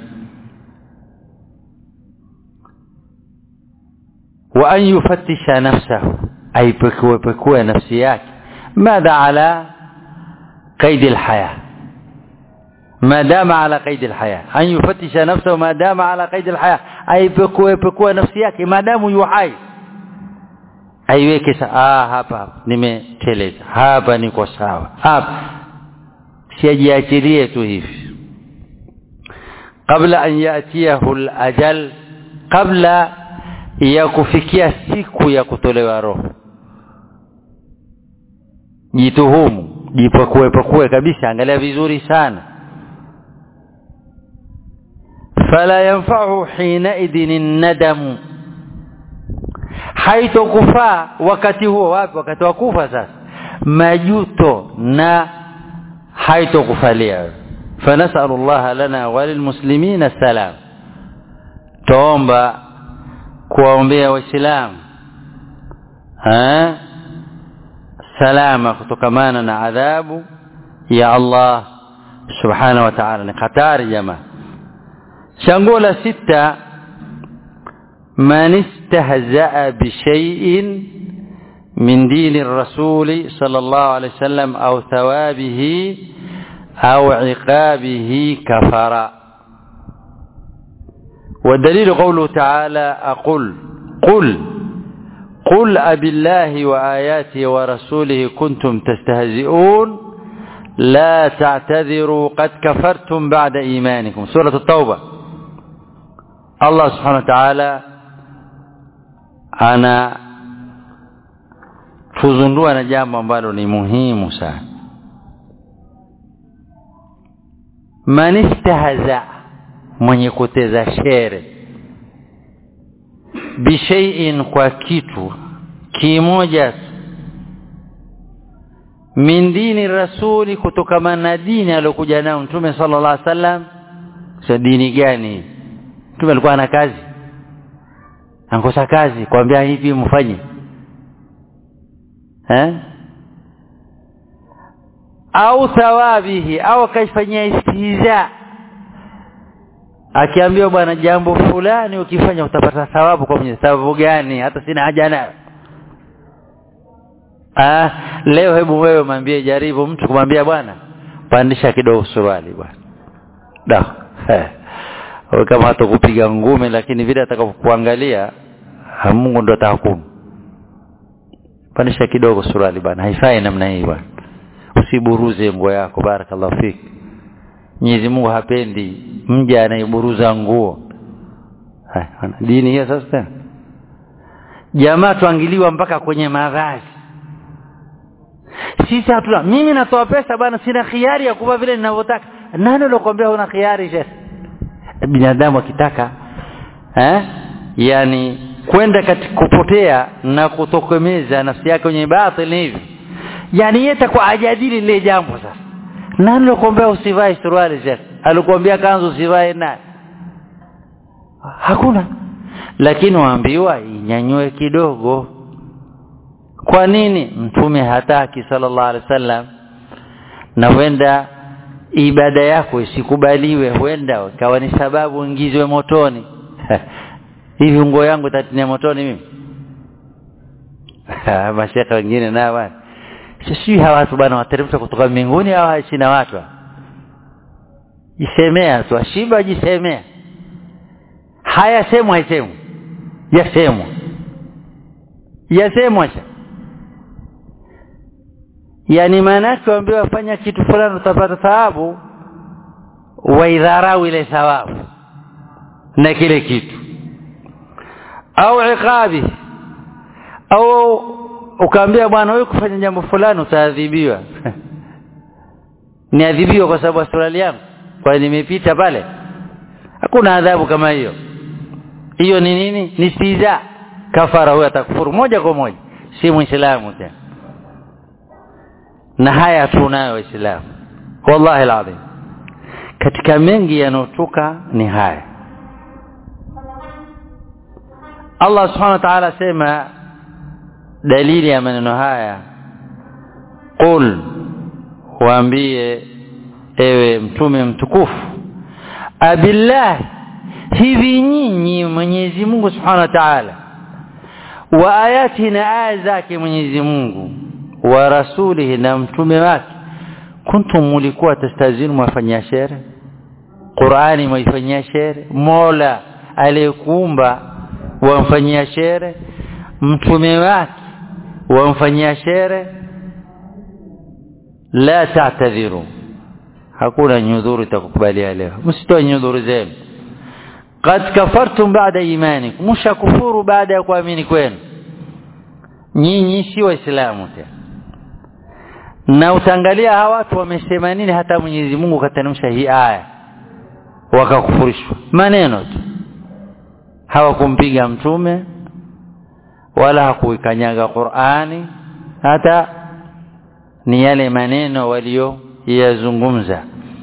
wa an yufattisha nafsahu aipekue pekue nafsi yake madha ala قيد الحياة ما دام على قيد الحياة أن يفتش نفسه ما دام على قيد الحياة أي بكوه بكوه نفسي yake ما دام يحي aiweke ah hapa nimeteleza hapa niko sawa hapa siajiachilie tu hivi kabla an yatiyahu alajal kabla ya kufikia siku ya kutolewa roho jituhumu jipakue pakue kabisa angalia vizuri sana fala yanfa'u hina idhin nadamu haitokufaa wakati huo wapi wakati wa kufa sasa majuto na haitokufalia فنسأل الله لنا وللمسلمين السلام توomba kuwaombea waislamu salama kutokamana na adhabu ya Allah subhanahu wa ta'ala ni hatari jamaa changuo la sita man istahzaa bishay'in min dini rasuli sallallahu alayhi wasallam au thawabihi au iqabihi kafara والدليل قوله تعالى أقول قل قل أبي الله وآياته ورسوله كنتم تستهزئون لا تعتذروا قد كفرتم بعد إيمانكم سورة التوبة الله سبحانه وتعالى أنا tuzundua na jambo ambalo ni muhimu sana man istahza mwenye kuteza shere bishaiin kwa kitu kimoja min dini rasuli kutokamana na dini aliyokuja nayo mtume sallallahu alaihi wasallam sa dini gani mtume alikuwa na kazi ankosa kazi kwambia hivi mfanye eh au thawabihi au akaifanyia istihza akiambiwa bwana jambo fulani ukifanya utapata thawabu kwa mwenye thawabu gani hata sina haja nayo ah leo hebu wewe mwambie jaribu mtu kumwambia bwana pandisha kidogo suruali bwana da wewe kama hatakupiga ngumi lakini vile atakapokuangalia Mungu ndo atahukumu pandisha kidogo suruali bwana haifai namna hii bwana usiburuze nguo yako barakallahu fik Mwenyezi Mungu hapendi mja anayeburuza nguo dini hiyo sasa tena jamaa tuangiliwa mpaka kwenye mavazi sisi hatuna mimi natoa pesa bwana sina khiari ya kuva vile ninavyotaka nani alokuambia una khiari shekh binadamu akitaka eh yani kwenda katika kupotea na kutokomeza nafsi yake kwenye batili hivi yani yeye kwa ajadili lile jambo sasa nani alokuambia usivae suruali shekh alikwambia kanzu usivae nani hakuna lakini waambiwa inyanyue kidogo kwa nini mtume hataki sallallahu alaihi wasallam na huenda ibada yako isikubaliwe huenda kawa ni sababu ingizwe motoni hivi nguo yangu itatinia motoni mimi mashekhe wengine nao bwana sisi hawa watu bwana wateremsha kutoka mbinguni au haishi na watu jisemea tu ashiba jisemea hayasemwa haisemwi yasemwa yasemwa sha yani maanake waambiwa wafanya kitu fulani utapata thawabu waidharau ile thawabu na kile kitu au iqabi au ukaambia bwana wewe kufanya jambo fulani utaadhibiwa niadhibiwa kwa sababu astrali yangu kwa nimepita pale hakuna adhabu kama hiyo hiyo ni nini ni stiza kafara huyo atakufuru moja kwa moja si muislamu tena na haya tunayo waislamu wallahi alazim katika mengi yanayotoka ni haya Allah subhanahu wa ta'ala sema dalili ya maneno haya qul waambie ewe mtume mtukufu abillah hivi nyinyi Mwenyezi Mungu subhanahu wa ta'ala wa ayati na aya zake Mwenyezi Mungu wa rasulihi na mtume wake kuntum mulikuwa tastazinu mwafanyia shere Qur'ani mwaifanyia shere Mola aliyekuumba wamfanyia shere mtume wake wamfanyia shere la ta'tadhiru hakuna nyudhuru itakukubalia leo msitoe nyudhuru zenu qad kafartum ba'da imanikum mshakufuru baada ya kuamini kwenu nyinyi si waislamu tena na utaangalia hawa watu wamesema nini hata Mwenyezi Mungu kateremsha hii aya wakakufurishwa maneno tu hawakumpiga mtume wala hakuikanyaga Qur'ani hata ni yale maneno walio yazungumza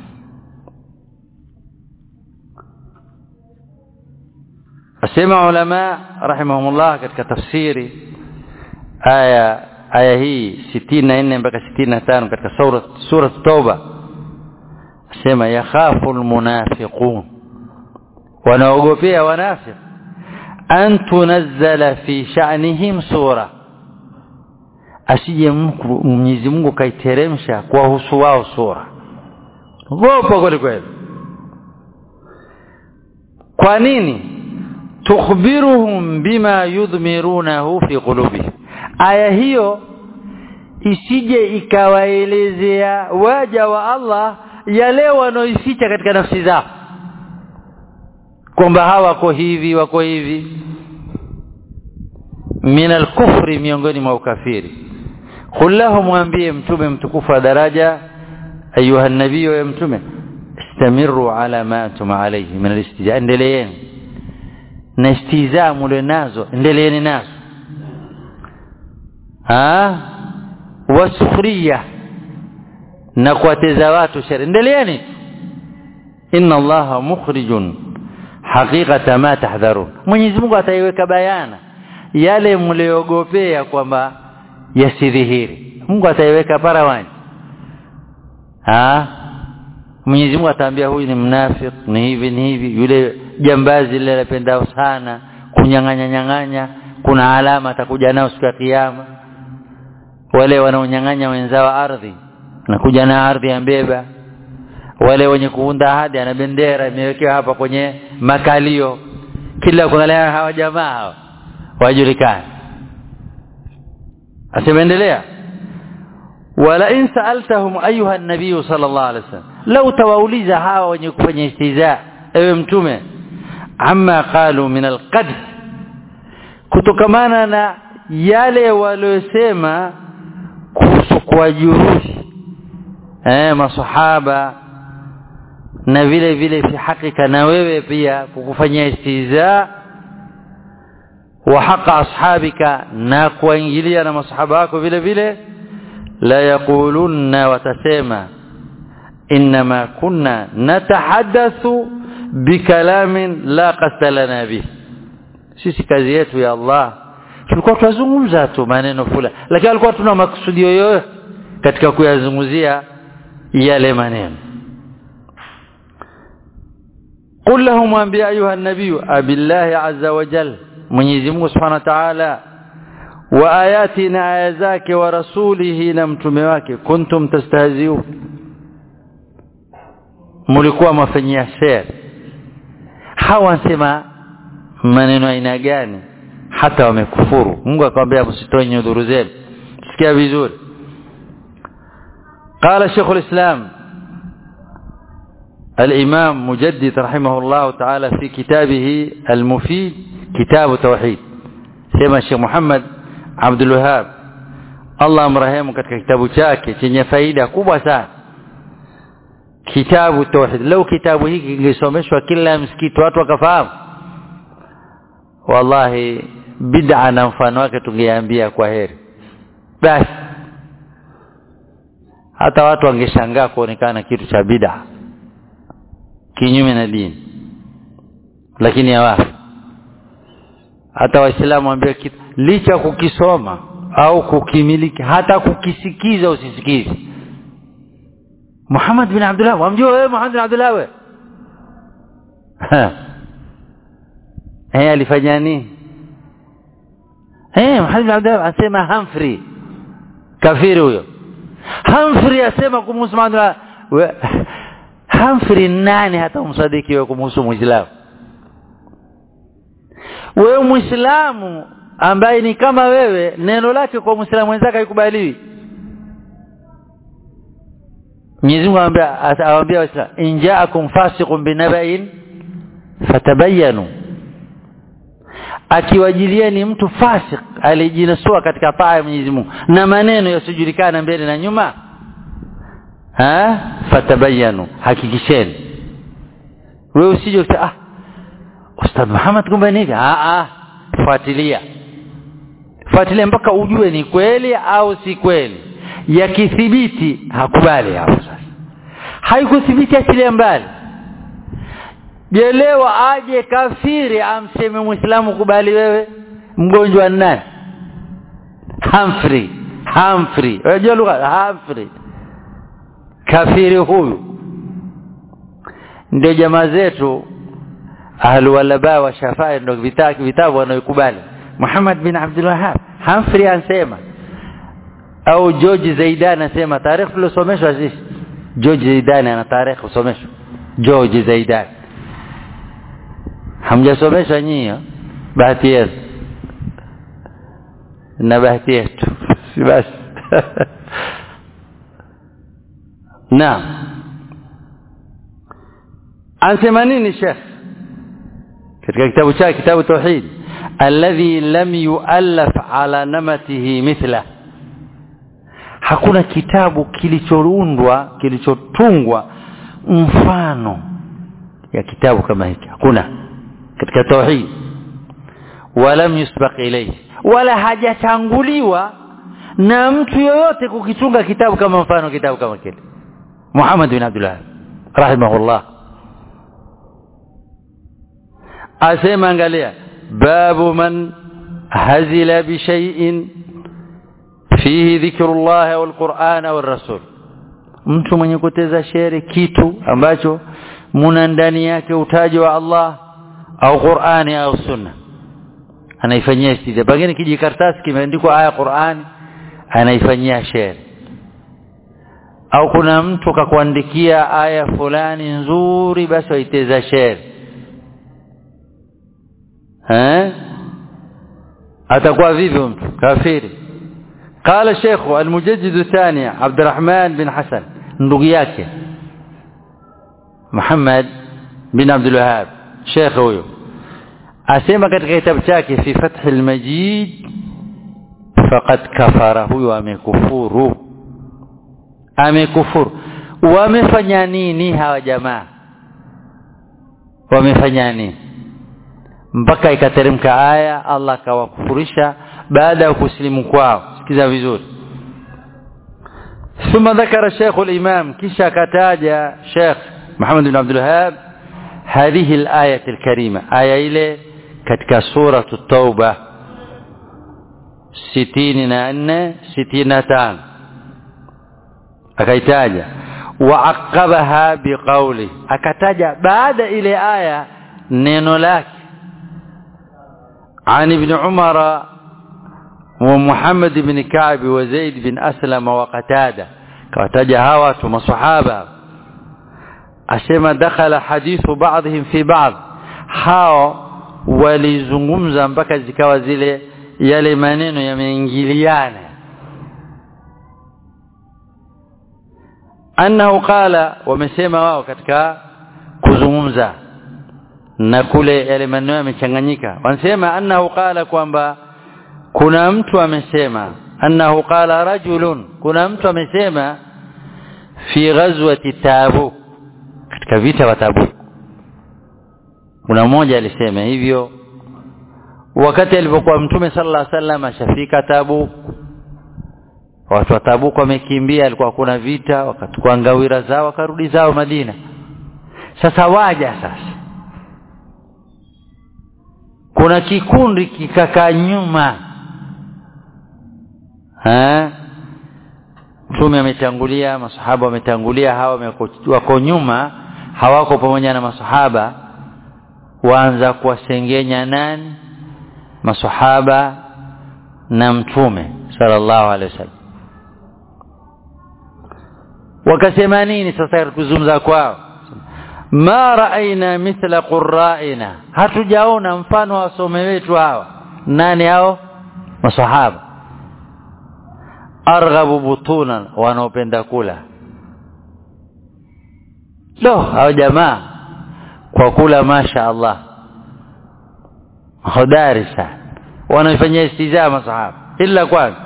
asema ulama rahimahumullah katika tafsiri aya aya hii 64 mpaka 65 katika sura sura tauba asema yakhafu almunafiqun wanaogopea wanafiq an tunazzala fi sha'nihim sura asije Mwenyezi Mungu kaiteremsha kwa husu wao sura gopa kweli kweli kwa nini tukhbiruhum bima yudhmirunahu fi qulubihim aya hiyo isije ikawaelezea waja wa Allah yale wanaoificha katika nafsi zao kwamba hawa wako hivi wako hivi min alkufri miongoni mwa ukafiri kullahu mwambie mtume mtukufu wa daraja ayuha nabii ya mtume istamiru ala ma antum alayhi min alistijaa endeleeni na istizaa mule nazo endeleeni nazo ah wasukhriya na kuwateza watu shari endeleeni inna allaha mukhrijun haqiqata ma tahdharun Mwenyezi Mungu ataiweka bayana yale mliogopea kwamba yasidhihiri Mungu ataiweka parawani ah Mwenyezi Mungu ataambia huyu ni mnafik ni hivi ni hivi yule jambazi lile anapendao sana kunyang'anya nyang'anya kuna alama atakuja nao siku ya kiyama wale wanaonyang'anya wenzao ardhi nakuja na ardhi ambeba wale wenye kuunda ahadi ana bendera imewekewa hapa kwenye makalio kila kuangalia hawa jamaa hawa wajulikane asemeendelea wala in sa'altahum ayuha an-nabiy sallallahu alaihi wasallam law tawauliza hawa wenye kufanya istiza ewe mtume amma qalu min al-qadh kutokamana na yale waliosema kuhusu kuwajuruhi eh masahaba na vile vile fi hakika na wewe pia kukufanyia istiza wa haqa ashabika na kuingilia na masahaba wako vile vile la yaqulunna watasema inma kunna natahaddathu bikalamin la qasda lana bih sisi kazi yetu ya Allah tulikuwa tunazungumza tu maneno fulani lakini alikuwa tuna makusudio yoyote katika kuyazungumzia yale maneno قل لهم انبياء ايها النبي ابي الله عز وجل Mwenyezi Mungu Subhanahu wa Ta'ala wa ayati na aya zake wa rasulihi na mtume wake kuntum tastahziun mulikuwa mafanyia sher hawa wasema maneno aina gani hata wamekufuru Mungu akamwambia msitoe nyudhuru zenu sikia vizuri قال شيخ الإسلام الإمام مجدد رحمه الله تعالى في كتابه المفيد كتاب التوحيد سيما الشيخ محمد عبد الوهاب الله مرحمه katika kitabu chake chenye faida kubwa sana kitabu tauhid lau kitabu hiki kingesomeshwa kila msikiti watu wakafahamu wallahi bid'a na mfano wake tungeambia kwa heri basi hata watu wangeshangaa kuonekana kitu cha bid'a kinyume na dini lakini hawafi hata waislamu waambia kitu licha kukisoma au kukimiliki hata kukisikiza usisikize Muhammad bin Abdullah wamjua wewe Muhammad bin Abdullah wewe eh alifanya nini eh Muhammad bin Abdullah asema Humphrey kafiri huyo Humphrey asema kumhusu Muhammad Humphrey nani hata umsadiki wewe kumhusu Muislamu wewe Muislamu ambaye ni kama wewe neno lake kwa Muislamu mwenzake haikubaliwi Mwenyezi Mungu anambia awaambia Waislamu in ja'akum fasiqun binaba'in fatabayyanu akiwajilieni mtu fasik alijinasua katika taa ya Mwenyezi Mungu na maneno yasiyojulikana mbele na nyuma ha fatabayyanu hakikisheni wewe usije ah Ustadh Muhammad kumbe nini ah ah fuatilia fuatilia mpaka ujue ni kweli au si kweli yakithibiti hakubali hapo sasa haikuthibiti achilia mbali jelewa aje kafiri amseme muislamu kubali wewe mgonjwa nani Humphrey Humphrey unajua lugha Humphrey kafiri huyu ndio jamaa zetu ahlu walaba wa shafai ndio vitabu vitabu wanaokubali Muhammad bin Abdul Wahhab Humphrey ansema au George Zaidan anasema tarehe tuliosomeshwa sisi George Zaidan ana tarehe usomeshwa George Zaidan hamjasomeshwa nyinyi bahati yetu na bahati yetu si basi naam anasema nini Sheikh katika kitabu chake kitabu tauhid alladhi lam yuallaf ala namatihi mithla hakuna kitabu kilichoundwa kilichotungwa mfano ya kitabu kama hiki hakuna katika tauhid walam yusbaq ilayhi wala hajatanguliwa na mtu yoyote kukitunga kitabu kama mfano kitabu kama kile Muhammad bin Abdullah rahimahullah asema angalia babu man hazila bi shay'in fihi dhikrullah wal qur'ana wal rasul mtu mwenye kuteza shere kitu ambacho muna ndani yake utaji wa Allah au Qur'ani au sunna anaifanyia istidha pengine kijikaratasi kimeandikwa aya Qur'ani anaifanyia shere au kuna mtu kakuandikia aya fulani nzuri basi waiteza shere eh atakuwa vipi mtu kafiri قال الشيخ المجدد الثاني عبد الرحمن بن حسن ndugu yake Muhammad bin Abdul Wahhab Sheikh huyo asema katika kitabu chake fi Fath al-Majid faqad kafara huyo amekufuru amekufuru wamefanya nini hawa jamaa wamefanya nini mpaka ikateremka aya Allah akawakufurisha baada ya kusilimu kwao sikiza vizuri ثم ذكر الشيخ الإمام كشا كتاجة شيخ محمد بن عبد الوهاب هذه الآية الكريمة آية إلى كتك سورة التوبة ستين أن ستين تان أكيتاجة وعقبها بقوله أكتاجة بعد إلى آية نينو لك عن ابن عمر wa Muhammad ibn Ka'b wa Zaid bin Aslam wa Qatada kawataja hawa watu masahaba asema dakhala hadithu ba'dihim fi ba'd hao walizungumza mpaka zikawa zile yale maneno yameingiliana annahu qala wamesema wao katika kuzungumza na kule yale maneno yamechanganyika wanasema annahu qala kwamba kuna mtu amesema annahu qala rajulun kuna mtu amesema fi ghazwati tabuk katika vita wa tabuk kuna mmoja alisema hivyo wakati alipokuwa mtume sallallahu alaihi wasallam ashafika tabuk watu wa tabuk wamekimbia alikuwa kuna vita wakachukua ngawira zao wakarudi zao Madina sasa waja sasa kuna kikundi kikakaa nyuma eh mtume ametangulia masahaba wametangulia hawa wako nyuma hawako pamoja na masahaba waanza kuwasengenya nani masahaba na mtume sallallahu alaihi wasallam wakasema nini sasa kuzungumza kwao ma raaina mithla qurra'ina hatujaona mfano wa wasome wetu hawa nani hao masahaba arghabu butunan wanaopenda kula lo hao jamaa kwa kula masha Allah hodari sana wanafanyia istizaa masahaba illa kwanza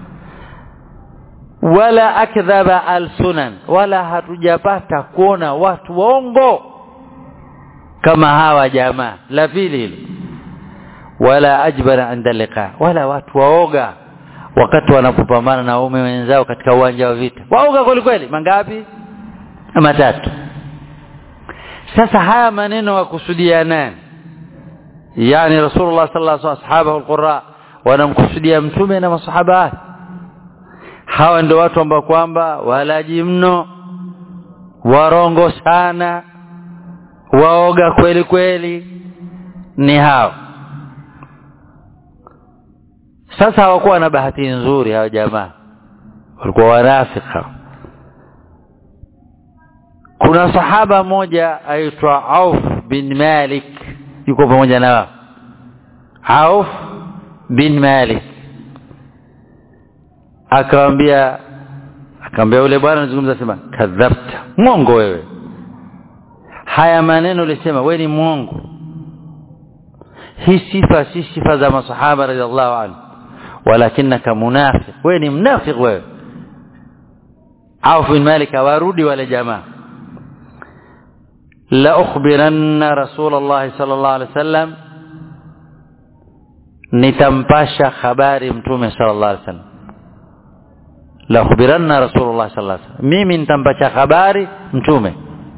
wala akdhaba alsunan wala hatujapata kuona watu waongo kama hawa jamaa la pili hilo wala ajbara inda liqa wala watu waoga wakati wanapopambana na waume wenzao katika uwanja wa vita waoga kweli kweli mangapi matatu sasa haya maneno wakusudia nani yani rasulullah sallallahu alaihi wasallam ashabahu alqurra wanamkusudia mtume na masahaba wake hawa ndio watu ambao kwamba walaji mno warongo sana waoga kweli kweli ni hao sasa hawakuwa na bahati nzuri hao jamaa walikuwa wanafika kuna sahaba moja aitwa Auf bin Malik yuko pamoja na wao Auf bin Malik akamwambia akamwambia yule bwana anazungumza sema kadhabta mwongo wewe haya maneno ulisema wewe ni mwongo hii sifa si sifa za masahaba radhiallahu anhu walakinaka munafiq wewe ni mnafiq wewe Auf bin Malik warudi wale jamaa la ukhbiranna rasulullah sallallahu alaihi wasallam nitampasha habari mtume sallallahu alaihi wasallam la ukhbiranna rasulullah sallallahu alaihi wasallam mimi nitampasha habari mtume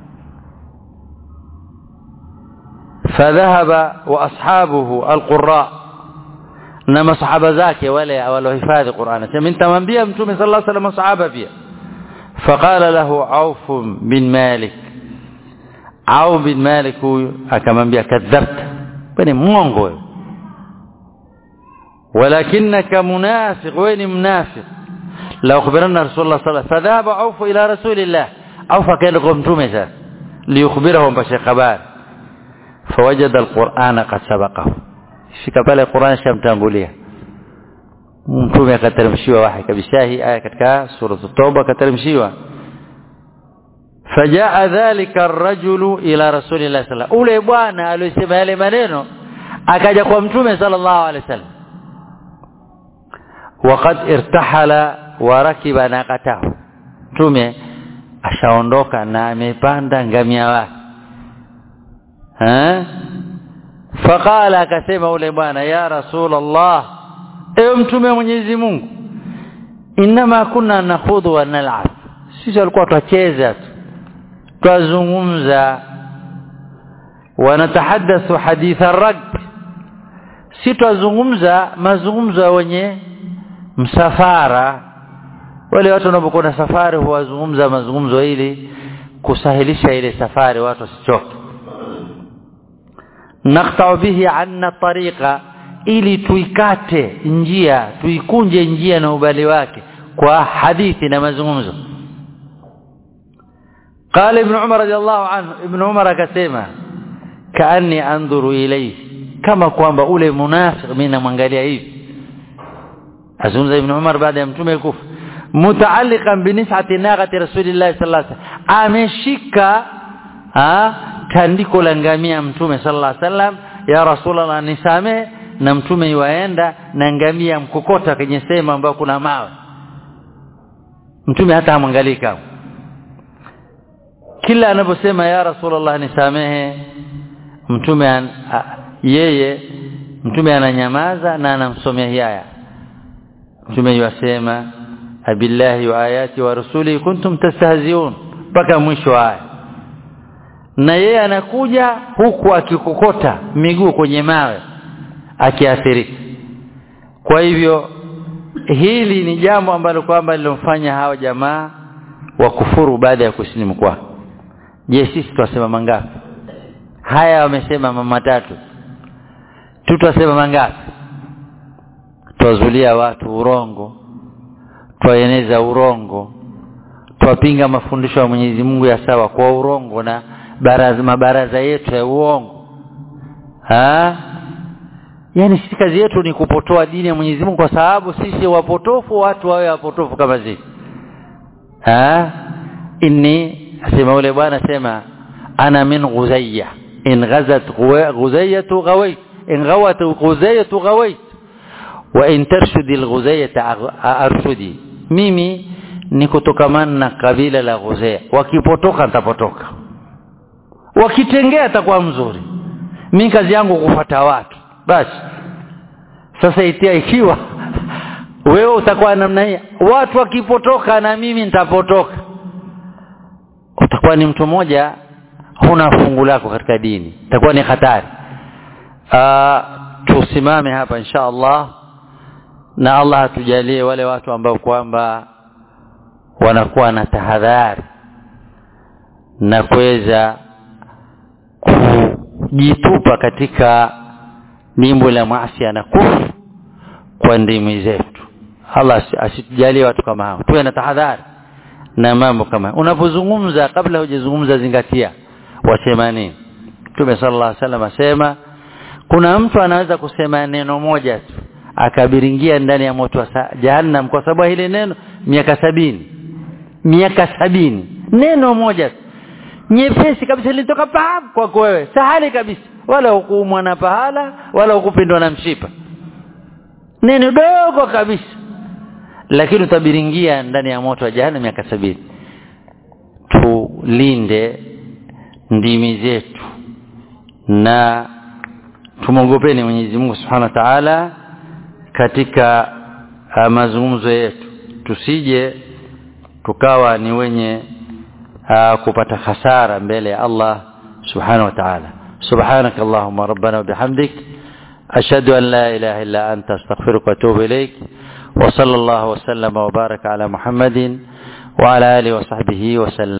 فذهب واصحابه القراء na masahaba zake wale walohifadhi Qur'an sema nitamwambia mtume sallallahu alaihi wasallam masahaba pia faqala lahu Auf bin Malik Auf bin Malik huyu akamwambia kadhabta wewe mwongo wewe walakinaka munafiq wewe ni mnafiq la ukhbirana rasulullah sallallahu alaihi wasallam fadhaba Auf ila rasulillah Auf akaenda kwa mtume sasa liyukhbirahu mpashe habari fawajada alqur'ana qad sabaqahu fika pale Qur'an shamtangulia mtume akateremshiwa wahi kabisa hii aya katika sura at-tauba akateremshiwa fajaa dhalika ar-rajulu ila rasulillahi sallallahu ule bwana aliyosema yale maneno akaja kwa mtume sallallahu alaihi wasallam waqad irtahala wa rakiba naqatahu mtume ashaondoka na amepanda ngamia wake eh faqala akasema ule bwana ya rasulullah ewe mtume wa Mwenyezi Mungu inma kunna nakhudhu wa nal'ab sisi walikuwa twacheza tu twazungumza wanatahaddathu haditha ragb si twazungumza mazungumzo wenye msafara wale watu wanapokuwa na safari huwazungumza mazungumzo ili kusahilisha ile safari watu wasichoke naqta'u bihi anna tariqa ili tuikate njia tuikunje njia na ubali wake kwa hadithi na mazungumzo قال ابن عمر رضي الله عنه ابن عمر akasema kaani andhuru ilayhi kama kwamba ule munafiq mimi namwangalia hivi azungumza ibn Umar baada ya mtume kufa mutaalliqan binis'ati naqati rasulillah sallallahu alaihi wasallam ameshika tandiko la ngamia mtume sallallahu alaihi wasallam ya rasulullah nisamee na mtume yuaenda na ngamia mkokota kwenye sehemu ambayo kuna mawe mtume hata amwangalii kama kila anaposema ya rasulullah nisamehe mtume an, a, yeye mtume ananyamaza na anamsomea haya mtume yasema abillahi wa ayati wa rasuli kuntum tastahziun mpaka mwisho aya na yeye anakuja huku akikokota miguu kwenye mawe akiathirika kwa hivyo hili ni jambo ambalo kwamba lilomfanya hao jamaa wakufuru baada ya kusilimu kwao je sisi twasema mangapi haya wamesema mama tatu tutasema mangapi twazulia watu urongo twaeneza urongo twapinga mafundisho ya Mwenyezi Mungu ya sawa kwa urongo na baraza mabaraza yetu ya uongo ha yani sisi kazi yetu ni kupotoa dini ya Mwenyezi Mungu kwa sababu sisi wapotofu watu wawe wapotofu kama sisi ha inni asema ule bwana sema ana min ghuzayya in ghazat ghuzayyatu ghawait in ghawat ghuzayyatu ghawait wa in tarshudi alghuzayyata arshudi mimi ni kutokamana na kabila la ghuzaya wakipotoka nitapotoka wakitengea atakuwa mzuri mimi kazi yangu kufuata watu basi sasa itia ikiwa wewe utakuwa namna hii watu wakipotoka na mimi nitapotoka utakuwa ni mtu mmoja huna fungu lako katika dini itakuwa ni hatari tusimame hapa insha Allah na Allah atujalie wale watu ambao kwamba wanakuwa na tahadhari na kuweza kujitupa katika nimbo la maasi na kufu kwa ndimi zetu Allah asitujalie watu kama hao tuwe na tahadhari na mambo kama unapozungumza kabla hujazungumza zingatia wasema nini Mtume sallallahu alaihi wasallam asema kuna mtu anaweza kusema neno moja tu akabiringia ndani ya moto wa jahannam kwa sababu hili neno miaka sabini miaka sabini neno moja tu nyepesi kabisa lilitoka pap kwako wewe sahali kabisa wala hukuumwa na pahala wala hukupindwa na mshipa neno dogo kabisa lakini utabiringia ndani ya moto wa jahannam miaka sabini tulinde ndimi zetu na tumwogopeni Mwenyezi Mungu Subhanahu wa Ta'ala katika uh, mazungumzo yetu tusije tukawa ni wenye uh, kupata hasara mbele ya Allah Subhanahu wa Ta'ala سبحانك اللهم ربنا وبحمدك أشهد أن لا إله إلا أنت أستغفرك وأتوب إليك وصلى الله وسلم وبارك على محمد وعلى آله وصحبه وسلم